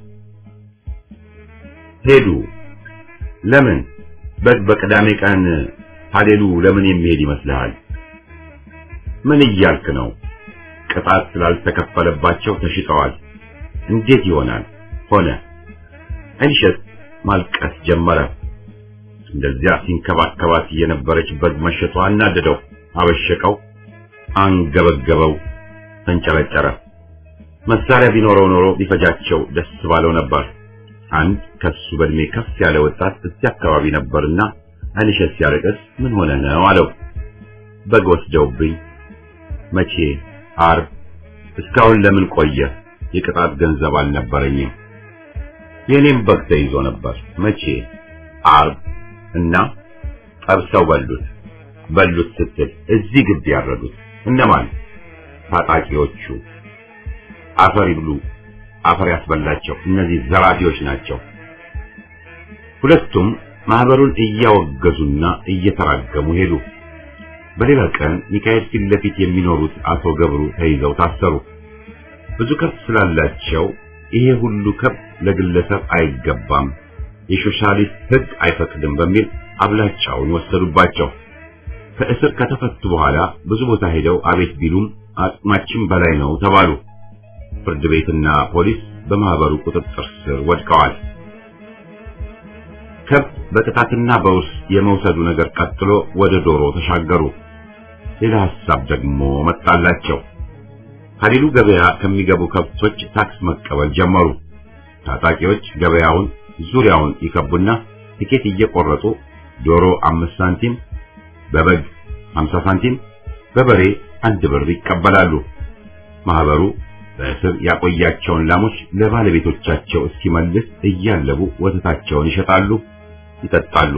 ሄዱ? ለምን? በግ በቅዳሜ ቀን ሀሌሉ ለምን የሚሄድ ይመስልሃል? ምን እያልክ ነው? ቅጣት ስላልተከፈለባቸው ተሽጠዋል። እንዴት ይሆናል? ሆነ። አይንሸት ማልቀስ ጀመረ። እንደዚያ ሲንከባከባት የነበረች በግ መሸጧ አናደደው፣ አበሸቀው፣ አንገበገበው፣ ተንጨረጨረ። መሳሪያ ቢኖረው ኖሮ ቢፈጃቸው ደስ ባለው ነበር። አንድ ከሱ በእድሜ ከፍ ያለ ወጣት እዚህ አካባቢ ነበርና አይንሸት ሲያለቅስ ምን ሆነ ነው አለው። በግ ወስደውብኝ። መቼ? ዓርብ። እስካሁን ለምን ቆየ? የቅጣት ገንዘብ አልነበረኝም። የኔም በግ ተይዞ ነበር። መቼ? ዓርብ። እና ጠብሰው በሉት። በሉት ስትል እዚህ ግቢ ያረዱት እነማን? ታጣቂዎቹ። አፈር ይብሉ፣ አፈር ያስበላቸው። እነዚህ ዘራፊዎች ናቸው። ሁለቱም ማህበሩን እያወገዙና እየተራገሙ ሄዱ። በሌላ ቀን ሚካኤል ፊት ለፊት የሚኖሩት አቶ ገብሩ ተይዘው ታሰሩ። ብዙ ከብት ስላላቸው ይሄ ሁሉ ከብት ለግለሰብ አይገባም፣ የሶሻሊስት ሕግ አይፈቅድም በሚል አብላጫውን ወሰዱባቸው። ከእስር ከተፈቱ በኋላ ብዙ ቦታ ሄደው አቤት ቢሉም አቅማችን በላይ ነው ተባሉ። ፍርድ ቤትና ፖሊስ በማህበሩ ቁጥጥር ስር ወድቀዋል። ከብት በቅጣትና በውርስ የመውሰዱ ነገር ቀጥሎ ወደ ዶሮ ተሻገሩ። ሌላ ሐሳብ ደግሞ መጣላቸው። ሀሊሉ ገበያ ከሚገቡ ከብቶች ታክስ መቀበል ጀመሩ። ታጣቂዎች ገበያውን ዙሪያውን ይከቡና ቲኬት እየቆረጡ ዶሮ አምስት ሳንቲም፣ በበግ 50 ሳንቲም፣ በበሬ አንድ ብር ይቀበላሉ። ማህበሩ በእስር ያቆያቸውን ላሞች ለባለቤቶቻቸው እስኪመልስ እያለቡ ወተታቸውን ይሸጣሉ፣ ይጠጣሉ።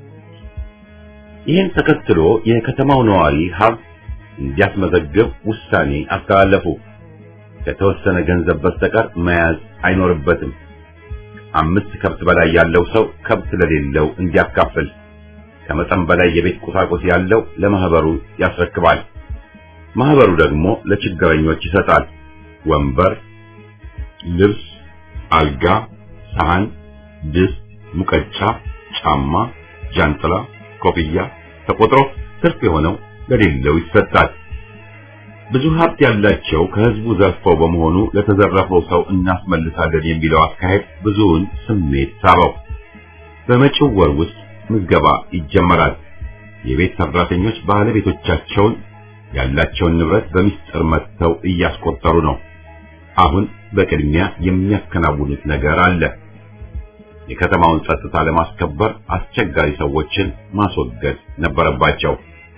ይህን ተከትሎ የከተማው ነዋሪ ሀብት እንዲያስመዘግብ ውሳኔ አስተላለፉ። ከተወሰነ ገንዘብ በስተቀር መያዝ አይኖርበትም። አምስት ከብት በላይ ያለው ሰው ከብት ለሌለው እንዲያካፍል፣ ከመጠን በላይ የቤት ቁሳቁስ ያለው ለማህበሩ ያስረክባል። ማህበሩ ደግሞ ለችግረኞች ይሰጣል። ወንበር፣ ልብስ፣ አልጋ፣ ሳህን፣ ድስት፣ ሙቀጫ፣ ጫማ፣ ጃንጥላ፣ ኮፍያ ተቆጥሮ ትርፍ የሆነው ለሌለው ይሰጣል። ብዙ ሀብት ያላቸው ከህዝቡ ዘርፈው በመሆኑ ለተዘረፈው ሰው እናስመልሳለን የሚለው አካሄድ ብዙውን ስሜት ሳበው። በመጪው ወር ውስጥ ምዝገባ ይጀመራል። የቤት ሰራተኞች ባለቤቶቻቸውን ያላቸውን ንብረት በሚስጥር መጥተው እያስቆጠሩ ነው። አሁን በቅድሚያ የሚያከናውኑት ነገር አለ። የከተማውን ጸጥታ ለማስከበር አስቸጋሪ ሰዎችን ማስወገድ ነበረባቸው።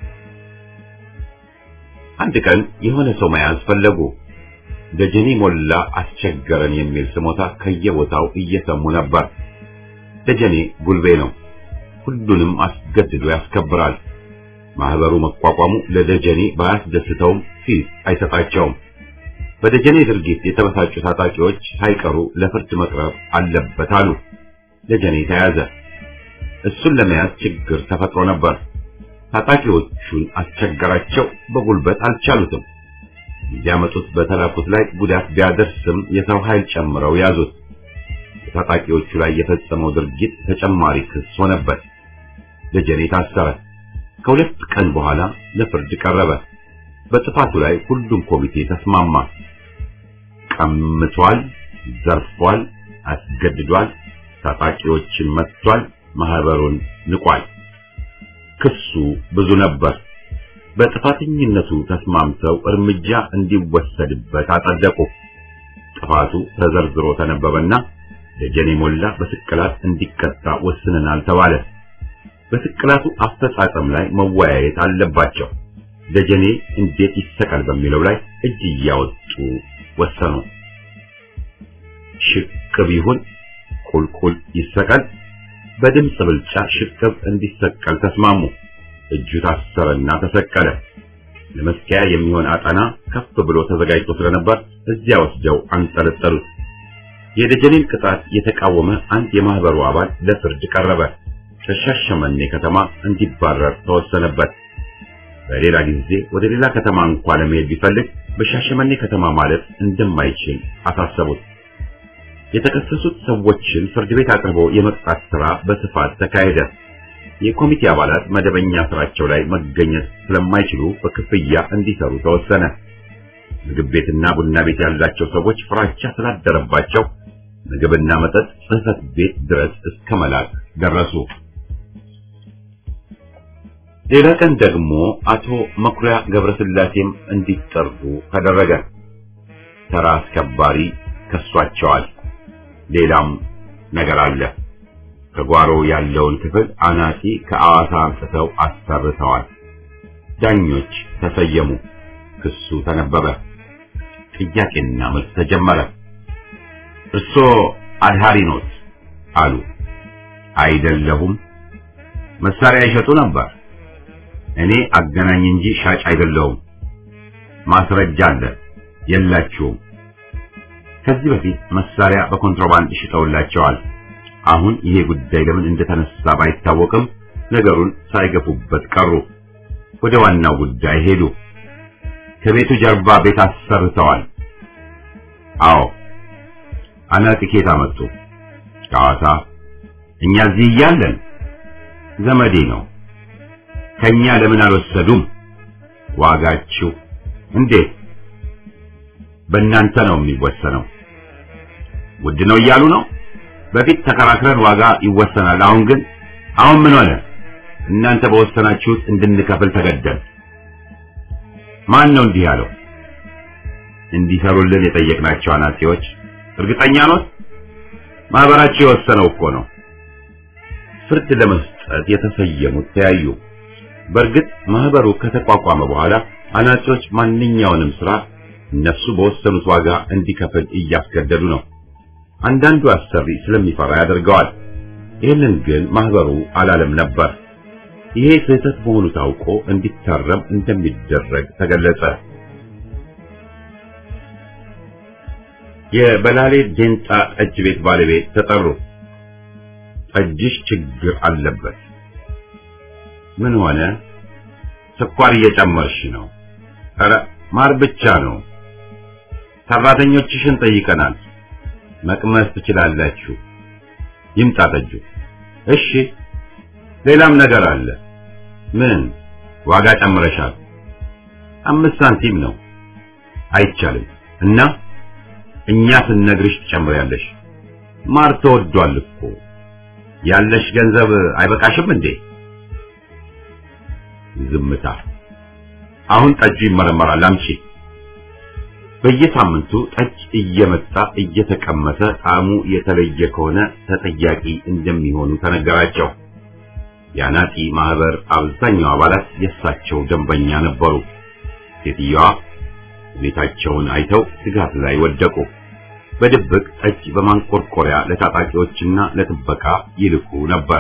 አንድ ቀን የሆነ ሰው መያዝ ፈለጉ። ደጀኔ ሞላ አስቸገረን የሚል ስሞታ ከየቦታው እየሰሙ ነበር። ደጀኔ ጉልቤ ነው። ሁሉንም አስገድዶ ያስከብራል። ማህበሩ መቋቋሙ ለደጀኔ ባያስደስተውም ፊት አይሰጣቸውም። በደጀኔ ድርጊት የተበሳጩ ታጣቂዎች ሳይቀሩ ለፍርድ መቅረብ አለበት አሉ። ደጀኔ ተያዘ። እሱን ለመያዝ ችግር ተፈጥሮ ነበር። ታጣቂዎቹን አስቸገራቸው። በጉልበት አልቻሉትም። እንዲያመጡት በተላኩት ላይ ጉዳት ቢያደርስም የሰው ኃይል ጨምረው ያዙት። በታጣቂዎቹ ላይ የፈጸመው ድርጊት ተጨማሪ ክስ ሆነበት። ደጀኔ ታሰረ። ከሁለት ቀን በኋላ ለፍርድ ቀረበ። በጥፋቱ ላይ ሁሉም ኮሚቴ ተስማማ። ቀምቷል፣ ዘርፏል፣ አስገድዷል፣ ታጣቂዎችን መጥቷል፣ ማህበሩን ንቋል። ክሱ ብዙ ነበር። በጥፋተኝነቱ ተስማምተው እርምጃ እንዲወሰድበት አጸደቁ። ጥፋቱ ተዘርዝሮ ተነበበና ደጀኔ ሞላ በስቅላት እንዲቀጣ ወስነናል ተባለ። በስቅላቱ አፈጻጸም ላይ መወያየት አለባቸው። ደጀኔ እንዴት ይሰቀል በሚለው ላይ እጅ እያወጡ ወሰኑ። ሽቅብ ይሁን ቁልቁል ይሰቀል፣ በድምፅ ብልጫ ሽቅብ እንዲሰቀል ተስማሙ። እጁ ታሰረና ተሰቀለ። ለመስቀያ የሚሆን አጠና ከፍ ብሎ ተዘጋጅቶ ስለነበር እዚያ ወስደው አንጠለጠሉት። የደጀኔን ቅጣት የተቃወመ አንድ የማህበሩ አባል ለፍርድ ቀረበ። ከሻሸመኔ ከተማ እንዲባረር ተወሰነበት። በሌላ ጊዜ ወደ ሌላ ከተማ እንኳን ለመሄድ ቢፈልግ በሻሸመኔ ከተማ ማለት እንደማይችል አሳሰቡት። የተከሰሱት ሰዎችን ፍርድ ቤት አቅርቦ የመቅጣት ሥራ በስፋት ተካሄደ። የኮሚቴ አባላት መደበኛ ስራቸው ላይ መገኘት ስለማይችሉ በክፍያ እንዲሰሩ ተወሰነ። ምግብ ቤትና ቡና ቤት ያላቸው ሰዎች ፍራቻ ስላደረባቸው ምግብና መጠጥ ጽሕፈት ቤት ድረስ እስከ መላክ ደረሱ። ሌላ ቀን ደግሞ አቶ መኩሪያ ገብረስላሴም እንዲጠሩ ተደረገ። ተራ አስከባሪ ከሷቸዋል። ሌላም ነገር አለ። ከጓሮ ያለውን ክፍል አናጺ ከአዋሳ አምጥተው አሰርተዋል። ዳኞች ተሰየሙ። ክሱ ተነበበ። ጥያቄና መልስ ተጀመረ። እርሶ አድሃሪ ኖት አሉ። አይደለሁም። መሳሪያ ይሸጡ ነበር። እኔ አገናኝ እንጂ ሻጭ አይደለሁም። ማስረጃ አለ። የላችሁም። ከዚህ በፊት መሳሪያ በኮንትሮባንድ ሽጠውላቸዋል። አሁን ይሄ ጉዳይ ለምን እንደተነሳ ባይታወቅም ነገሩን ሳይገፉበት ቀሩ። ወደ ዋናው ጉዳይ ሄዱ። ከቤቱ ጀርባ ቤት አሰርተዋል። አዎ። አናጢ ኬት አመጡ? ከሐዋሳ። እኛ እዚህ እያለን ዘመዴ ነው። ከኛ ለምን አልወሰዱም? ዋጋችሁ እንዴት? በእናንተ ነው የሚወሰነው። ውድ ነው እያሉ ነው። በፊት ተከራክረን ዋጋ ይወሰናል። አሁን ግን አሁን ምን ሆነ? እናንተ በወሰናችሁት እንድንከፍል ተገደል። ማን ነው እንዲህ ያለው? እንዲሰሩልን የጠየቅናቸው አናጺዎች። እርግጠኛ ኖት? ማህበራቸው የወሰነው እኮ ነው። ፍርድ ለመስጠት የተሰየሙት ተያዩ። በእርግጥ ማህበሩ ከተቋቋመ በኋላ አናጺዎች ማንኛውንም ስራ እነሱ በወሰኑት ዋጋ እንዲከፍል እያስገደዱ ነው። አንዳንዱ አሰሪ ስለሚፈራ ያደርገዋል። ይህንን ግን ማህበሩ አላለም ነበር። ይሄ ስህተት መሆኑ ታውቆ እንዲታረም እንደሚደረግ ተገለጸ። የበላሌ ዴንጣ ጠጅ ቤት ባለቤት ተጠሩ። ጠጅሽ ችግር አለበት። ምን ሆነ? ስኳር እየጨመርሽ ነው። ኧረ ማር ብቻ ነው። ሰራተኞችሽን ጠይቀናል። መቅመስ ትችላላችሁ። ይምጣ ጠጁ። እሺ፣ ሌላም ነገር አለ። ምን? ዋጋ ጨምረሻል። አምስት ሳንቲም ነው። አይቻልም። እና እኛ ስንነግርሽ ትጨምሪያለሽ። ማር ተወዷል እኮ። ያለሽ ገንዘብ አይበቃሽም እንዴ? ዝምታ። አሁን ጠጁ ይመረመራል፣ አምጪ። በየሳምንቱ ጠጅ እየመጣ እየተቀመሰ ጣዕሙ የተለየ ከሆነ ተጠያቂ እንደሚሆኑ ተነገራቸው። የአናጢ ማህበር አብዛኛው አባላት የእሳቸው ደንበኛ ነበሩ። ሴትዮዋ ሁኔታቸውን አይተው ስጋት ላይ ወደቁ። በድብቅ ጠጅ በማንቆርቆሪያ ለታጣቂዎችና ለጥበቃ ይልኩ ነበር።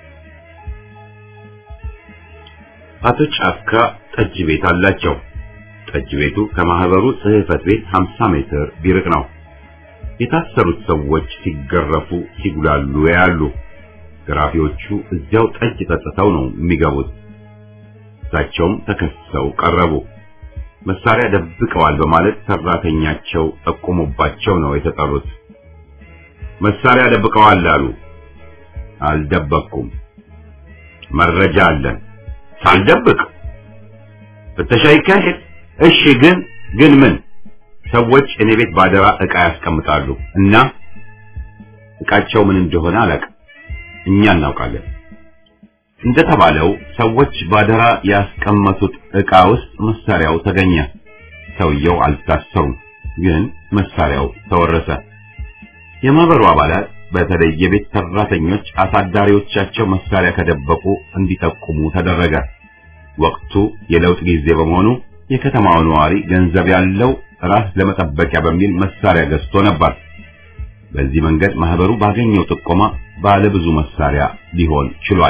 አቶ ጫካ ጠጅ ቤት አላቸው። ጠጅ ቤቱ ከማህበሩ ጽሕፈት ቤት 50 ሜትር ቢርቅ ነው። የታሰሩት ሰዎች ሲገረፉ ሲጉላሉ ያሉ። ገራፊዎቹ እዚያው ጠጅ ጠጥተው ነው የሚገቡት። እሳቸውም ተከሰው ቀረቡ። መሳሪያ ደብቀዋል በማለት ሰራተኛቸው ጠቁሞባቸው ነው የተጠሩት። መሳሪያ ደብቀዋል አሉ። አልደበቅኩም፣ መረጃ አለን። ሳልደብቅ ፍተሻ ይካሄድ። እሺ፣ ግን ግን ምን? ሰዎች እኔ ቤት ባደራ ዕቃ ያስቀምጣሉ እና ዕቃቸው ምን እንደሆነ አላውቅም። እኛ እናውቃለን። እንደተባለው ሰዎች ባደራ ያስቀመጡት ዕቃ ውስጥ መሳሪያው ተገኘ። ሰውየው አልታሰሩም፣ ግን መሳሪያው ተወረሰ። የማህበሩ አባላት በተለይ የቤት ሰራተኞች አሳዳሪዎቻቸው መሳሪያ ከደበቁ እንዲጠቁሙ ተደረገ። ወቅቱ የለውጥ ጊዜ በመሆኑ የከተማው ነዋሪ ገንዘብ ያለው ራስ ለመጠበቂያ በሚል መሳሪያ ገዝቶ ነበር። በዚህ መንገድ ማህበሩ ባገኘው ጥቆማ ባለ ብዙ መሳሪያ ሊሆን ችሏል።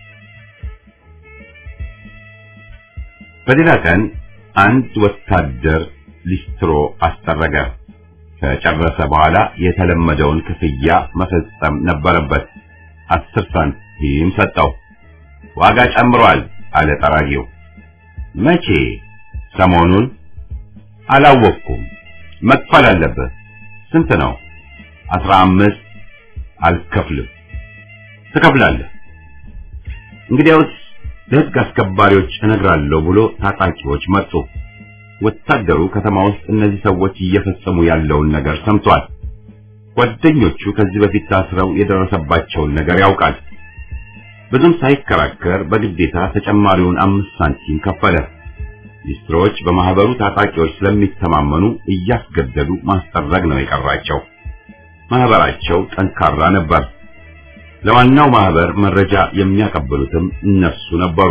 በሌላ ቀን አንድ ወታደር ሊስትሮ አስጠረገ። ከጨረሰ በኋላ የተለመደውን ክፍያ መፈጸም ነበረበት። አስር ሳንቲም ሰጠው። ዋጋ ጨምሯል አለ ጠራጊው። መቼ? ሰሞኑን አላወቅኩም። መክፈል አለብህ። ስንት ነው? አስራ አምስት አልከፍልም። ትከፍላለህ። እንግዲያውስ ለሕግ አስከባሪዎች እነግራለሁ ብሎ ታጣቂዎች መጡ። ወታደሩ ከተማ ውስጥ እነዚህ ሰዎች እየፈጸሙ ያለውን ነገር ሰምቷል። ጓደኞቹ ከዚህ በፊት ታስረው የደረሰባቸውን ነገር ያውቃል። ብዙም ሳይከራከር በግዴታ ተጨማሪውን አምስት ሳንቲም ከፈለ። ሊስትሮዎች በማህበሩ ታጣቂዎች ስለሚተማመኑ እያስገደዱ ማስጠረግ ነው የቀራቸው። ማህበራቸው ጠንካራ ነበር። ለዋናው ማህበር መረጃ የሚያቀብሉትም እነሱ ነበሩ።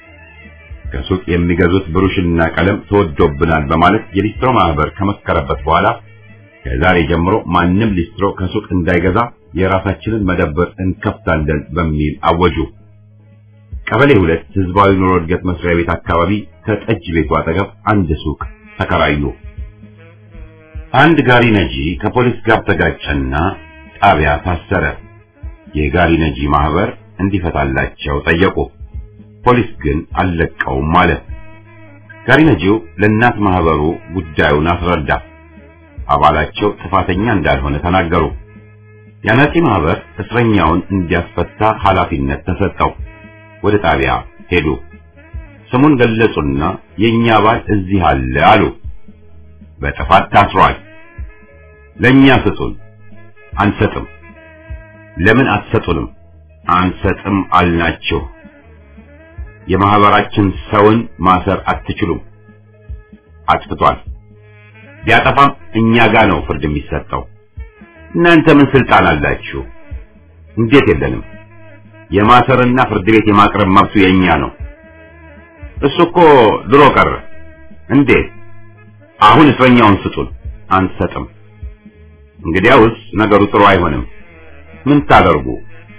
ከሱቅ የሚገዙት ብሩሽና ቀለም ተወዶብናል በማለት የሊስትሮ ማህበር ከመከረበት በኋላ ከዛሬ ጀምሮ ማንም ሊስትሮ ከሱቅ እንዳይገዛ የራሳችንን መደብር እንከፍታለን በሚል አወጁ። ቀበሌ ሁለት ህዝባዊ ኑሮ እድገት መስሪያ ቤት አካባቢ ከጠጅ ቤቱ አጠገብ አንድ ሱቅ ተከራዩ። አንድ ጋሪ ነጂ ከፖሊስ ጋር ተጋጨና ጣቢያ ታሰረ። የጋሪ ነጂ ማህበር እንዲፈታላቸው ጠየቁ። ፖሊስ ግን አልለቀውም ማለት። ጋሪ ነጂው ለእናት ማህበሩ ጉዳዩን አስረዳ። አባላቸው ጥፋተኛ እንዳልሆነ ተናገሩ። የአናጺ ማህበር እስረኛውን እንዲያስፈታ ኃላፊነት ተሰጠው። ወደ ጣቢያ ሄዱ። ስሙን ገለጹና የኛ አባል እዚህ አለ አሉ። በጥፋት ታስሯል። ለኛ ስጡን። አንሰጥም። ለምን አትሰጡንም? አንሰጥም አልናችሁ። የማህበራችን ሰውን ማሰር አትችሉም። አጥፍቷል። ቢያጠፋም እኛ ጋር ነው ፍርድ የሚሰጠው። እናንተ ምን ስልጣን አላችሁ? እንዴት የለንም? የማሰርና ፍርድ ቤት የማቅረብ መብቱ የኛ ነው። እሱ እኮ ድሮ ቀረ። እንዴት? አሁን እስረኛውን ስጡን። አንሰጥም። እንግዲያውስ ነገሩ ጥሩ አይሆንም። ምን ታደርጉ?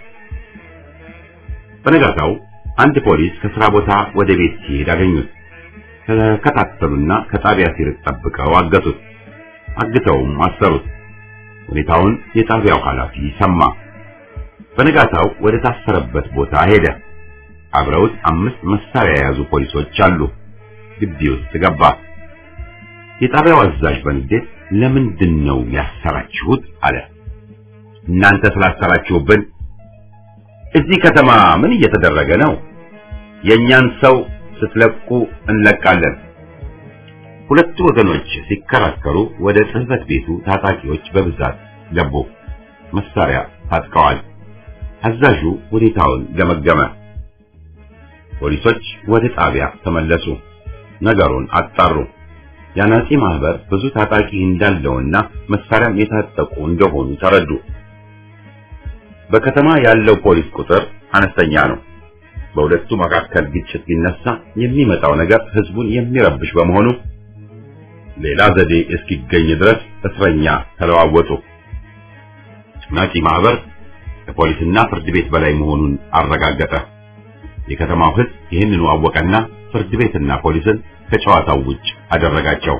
በነጋታው አንድ ፖሊስ ከስራ ቦታ ወደ ቤት ሲሄድ አገኙት። ተከታተሉና ከጣቢያ ሲርቅ ጠብቀው አገቱት። አግተውም አሰሩት። ሁኔታውን የጣቢያው ኃላፊ ሰማ። በነጋታው ወደ ታሰረበት ቦታ ሄደ። አብረውት አምስት መሳሪያ የያዙ ፖሊሶች አሉ። ግቢ ውስጥ ገባ። የጣቢያው አዛዥ በንዴት ለምንድን ነው ያሰራችሁት? አለ። እናንተ ስላሰራችሁብን። እዚህ ከተማ ምን እየተደረገ ነው? የእኛን ሰው ስትለቁ እንለቃለን። ሁለቱ ወገኖች ሲከራከሩ ወደ ጽሕፈት ቤቱ ታጣቂዎች በብዛት ገቡ። መሳሪያ ታጥቀዋል። አዛዡ ሁኔታውን ገመገመ። ፖሊሶች ወደ ጣቢያ ተመለሱ። ነገሩን አጣሩ። የአናጺ ማህበር ብዙ ታጣቂ እንዳለውና መሳሪያም የታጠቁ እንደሆኑ ተረዱ። በከተማ ያለው ፖሊስ ቁጥር አነስተኛ ነው። በሁለቱ መካከል ግጭት ቢነሳ የሚመጣው ነገር ህዝቡን የሚረብሽ በመሆኑ ሌላ ዘዴ እስኪገኝ ድረስ እስረኛ ተለዋወጡ። ናጺ ማህበር ከፖሊስና ፍርድ ቤት በላይ መሆኑን አረጋገጠ። የከተማው ህዝብ ይህንኑ አወቀና ፍርድ ቤትና ፖሊስን ከጨዋታው ውጭ አደረጋቸው።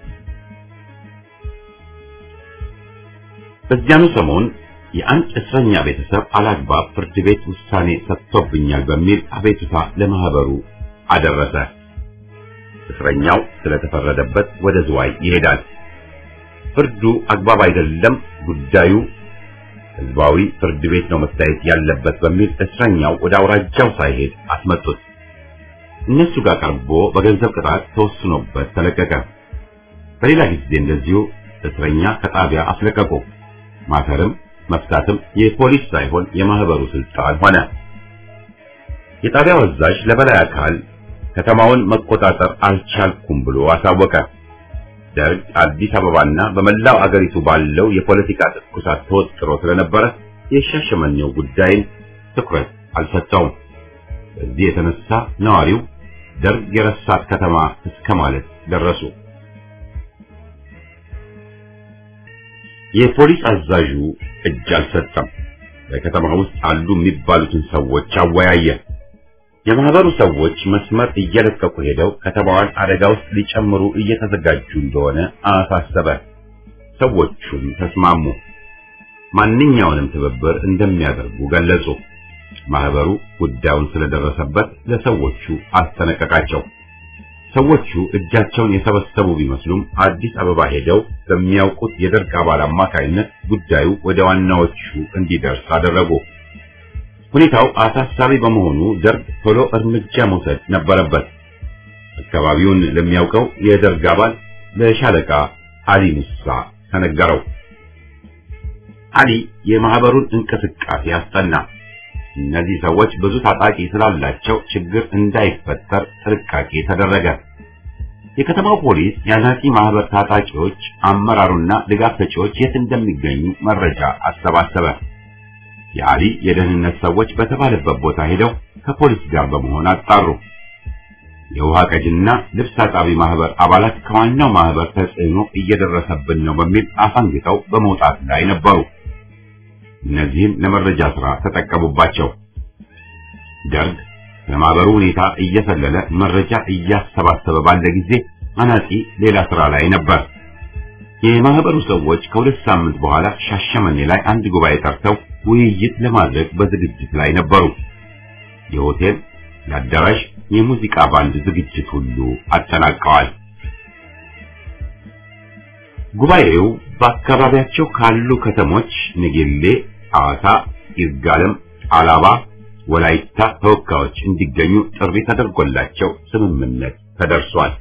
በዚያኑ ሰሞን የአንድ እስረኛ ቤተሰብ አላግባብ ፍርድ ቤት ውሳኔ ሰጥቶብኛል በሚል አቤቱታ ለማህበሩ አደረሰ። እስረኛው ስለተፈረደበት ወደ ዝዋይ ይሄዳል። ፍርዱ አግባብ አይደለም፣ ጉዳዩ ህዝባዊ ፍርድ ቤት ነው መታየት ያለበት በሚል እስረኛው ወደ አውራጃው ሳይሄድ አስመጡት። እነሱ ጋር ቀርቦ በገንዘብ ቅጣት ተወስኖበት ተለቀቀ። በሌላ ጊዜ እንደዚሁ እስረኛ ከጣቢያ አስለቀቁ። ማሰርም መፍታትም የፖሊስ ሳይሆን የማህበሩ ስልጣን ሆነ። የጣቢያው አዛዥ ለበላይ አካል ከተማውን መቆጣጠር አልቻልኩም ብሎ አሳወቀ። ደርግ አዲስ አበባና በመላው አገሪቱ ባለው የፖለቲካ ትኩሳት ተወጥሮ ስለነበረ የሻሸመኔው ጉዳይን ትኩረት አልሰጠውም። በዚህ የተነሳ ነዋሪው ደርግ የረሳት ከተማ እስከ ማለት ደረሱ። የፖሊስ አዛዡ እጅ አልሰጠም። በከተማ ውስጥ አሉ የሚባሉትን ሰዎች አወያየ። የማህበሩ ሰዎች መስመር እየለቀቁ ሄደው ከተማዋን አደጋ ውስጥ ሊጨምሩ እየተዘጋጁ እንደሆነ አሳሰበ። ሰዎቹም ተስማሙ። ማንኛውንም ትብብር እንደሚያደርጉ ገለጹ። ማህበሩ ጉዳዩን ስለደረሰበት ለሰዎቹ አስጠነቀቃቸው። ሰዎቹ እጃቸውን የሰበሰቡ ቢመስሉም አዲስ አበባ ሄደው በሚያውቁት የደርግ አባል አማካይነት ጉዳዩ ወደ ዋናዎቹ እንዲደርስ አደረጉ። ሁኔታው አሳሳቢ በመሆኑ ደርግ ቶሎ እርምጃ መውሰድ ነበረበት። አካባቢውን ለሚያውቀው የደርግ አባል ለሻለቃ አሊ ሙሳ ተነገረው። አሊ የማህበሩን እንቅስቃሴ አስጠና። እነዚህ ሰዎች ብዙ ታጣቂ ስላላቸው ችግር እንዳይፈጠር ጥንቃቄ ተደረገ። የከተማው ፖሊስ የአናጺ ማህበር ታጣቂዎች አመራሩና ድጋፍ ሰጪዎች የት እንደሚገኙ መረጃ አሰባሰበ። የአሊ የደህንነት ሰዎች በተባለበት ቦታ ሄደው ከፖሊስ ጋር በመሆን አጣሩ። የውሃ ቀጅና ልብስ አጣቢ ማህበር አባላት ከዋናው ማህበር ተጽዕኖ እየደረሰብን ነው በሚል አፈንግጠው በመውጣት ላይ ነበሩ። እነዚህም ለመረጃ ስራ ተጠቀሙባቸው። ደርግ ለማህበሩ ሁኔታ እየሰለለ መረጃ እያሰባሰበ ባለ ጊዜ አናጺ ሌላ ስራ ላይ ነበር። የማህበሩ ሰዎች ከሁለት ሳምንት በኋላ ሻሸመኔ ላይ አንድ ጉባኤ ጠርተው ውይይት ለማድረግ በዝግጅት ላይ ነበሩ። የሆቴል፣ የአዳራሽ፣ የሙዚቃ ባንድ ዝግጅት ሁሉ አጠናቀዋል። ጉባኤው በአካባቢያቸው ካሉ ከተሞች ንጌሌ፣ ሐዋሳ፣ ይርጋለም፣ አላባ፣ ወላይታ ተወካዮች እንዲገኙ ጥሪ ተደርጎላቸው ስምምነት ተደርሷል።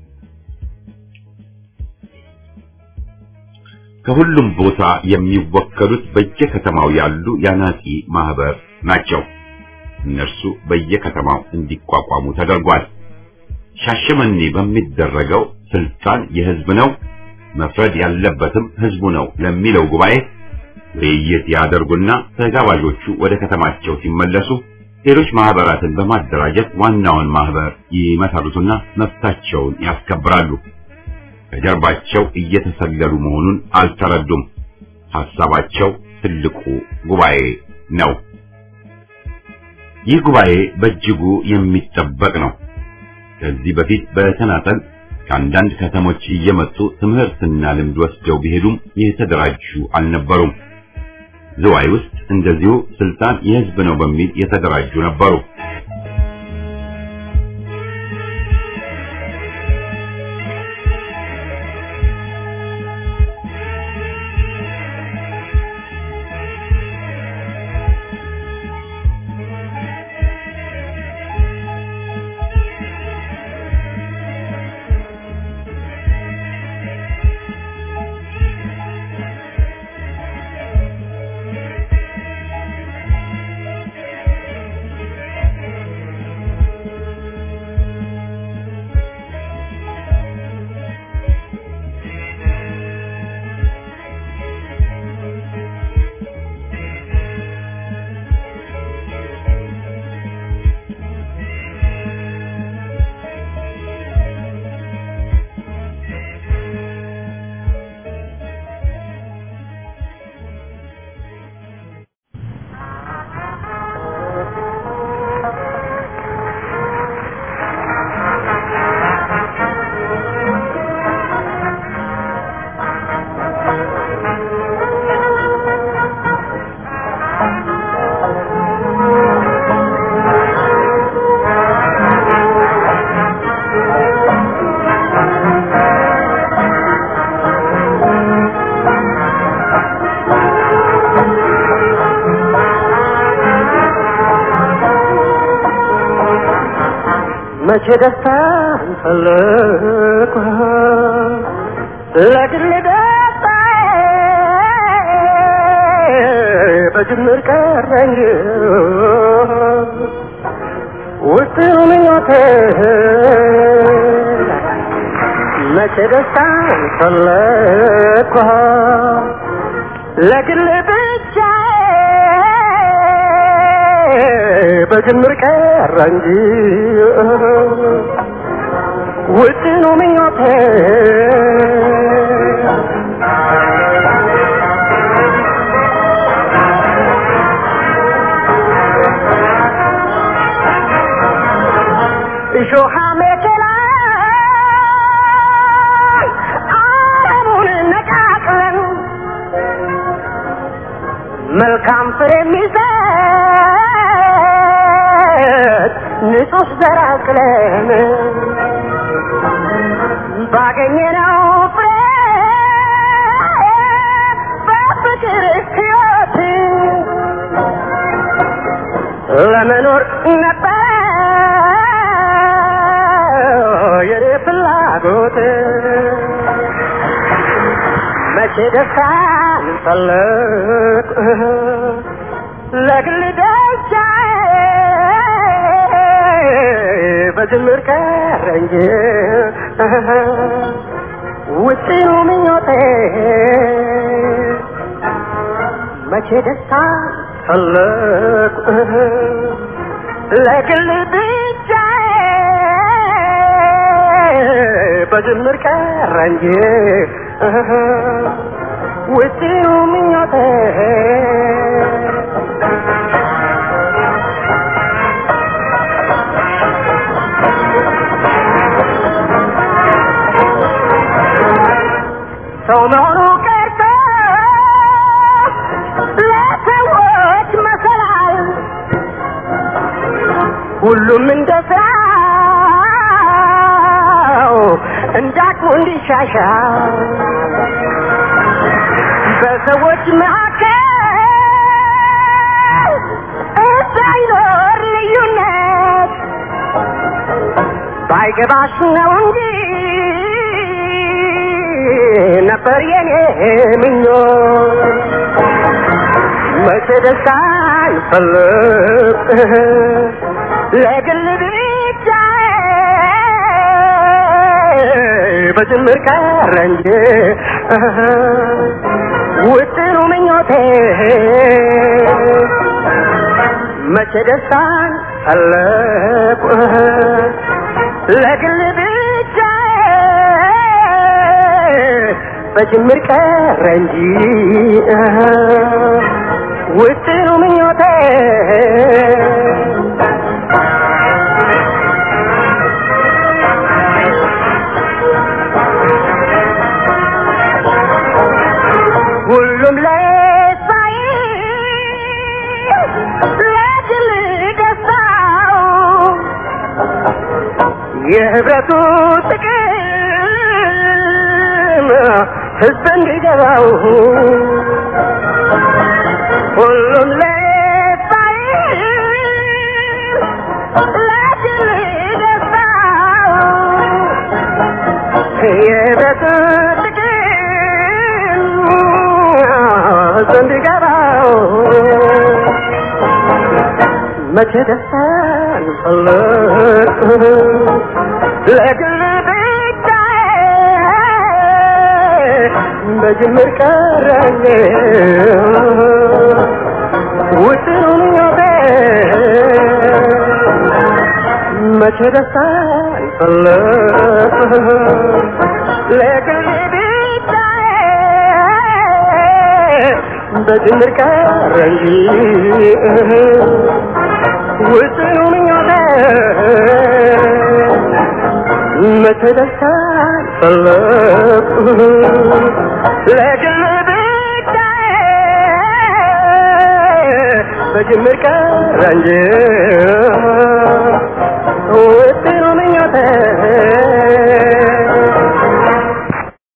ከሁሉም ቦታ የሚወከሉት በየከተማው ያሉ የአናጺ ማህበር ናቸው። እነርሱ በየከተማው እንዲቋቋሙ ተደርጓል። ሻሸመኔ በሚደረገው ስልጣን የህዝብ ነው፣ መፍረድ ያለበትም ህዝቡ ነው ለሚለው ጉባኤ ውይይት ያደርጉና ተጋባዦቹ ወደ ከተማቸው ሲመለሱ ሌሎች ማህበራትን በማደራጀት ዋናውን ማህበር ይመሰርቱና መብታቸውን ያስከብራሉ። ከጀርባቸው እየተሰለሉ መሆኑን አልተረዱም። ሐሳባቸው ትልቁ ጉባኤ ነው። ይህ ጉባኤ በእጅጉ የሚጠበቅ ነው። ከዚህ በፊት በተናጠል ከአንዳንድ ከተሞች እየመጡ ትምህርትና ልምድ ወስደው ቢሄዱም የተደራጁ አልነበሩም። ዝዋይ ውስጥ እንደዚሁ ስልጣን የህዝብ ነው በሚል የተደራጁ ነበሩ። ደስታን ፈለግኩ ለግል ደስታ በጅምር ቀረ እንጂ ውስጥ ምኞቴ መቼ ደስታን ፈለግኩ ለግል ብቻ በጅምር ቀረ እንጂ ውድ ነው ምኞቴ እሾሃ መከላ አለሙን ነቃቅለን መልካም ፍሬ የሚሰጥ ንጹህ ዘር አቅለን ባገኘነው ፍሬ በፍቅር ሕይወት ለመኖር ነበር የኔ ፍላጎት መቼ ደስታን ፈለግ ለግል ደስታ በጅምር ቀረ እንጂ ውጪው ምኞቴ መቼ ደስታ ፈለግ ለግል ብቻ በጅምር ቀረ እንጂ ውጪው ምኞቴ ሰው መሆኑ ቀርቶ ለሰዎች መሰላል ሁሉም እንደ ስራው እንዳቅሙ እንዲሻሻል በሰዎች መካከል እንዳይኖር ልዩነት ባይገባሽ ነው እንጂ ነበር የኔ ምኞት መቼ ደስታን ፈለግ ለግል ብቻ በጅምር ቀረ እንጂ ውጥኑ ምኞቴ መቼ ደስታን ፈለግ ለግል ብቻ በጅምር ቀረ እንጂ ውጥኑ ምኞቴ ሁሉም ለሳይ ለግል ደስታው የህብረቱ ጥቅም ህዝብ እንዲገባው ሁሉም ለሳይ ለግል ደስታው የህብረቱ ጥቅም ህዝብ እንዲገባው መቼ ደስታን ፈለግ ለግል ብቻ በጅምር ቀረኝ ውጥኑ ምኞቴ መቼ ደስታን ፈለግ ለግል ብቻ በጅምር ቀረ እንጂ ውጥኑ ምኞቴ መቼ ደስታን ፈለግ ለግል ብቻ በጅምር ቀረ እንጂ ውጥኑ ምኞቴ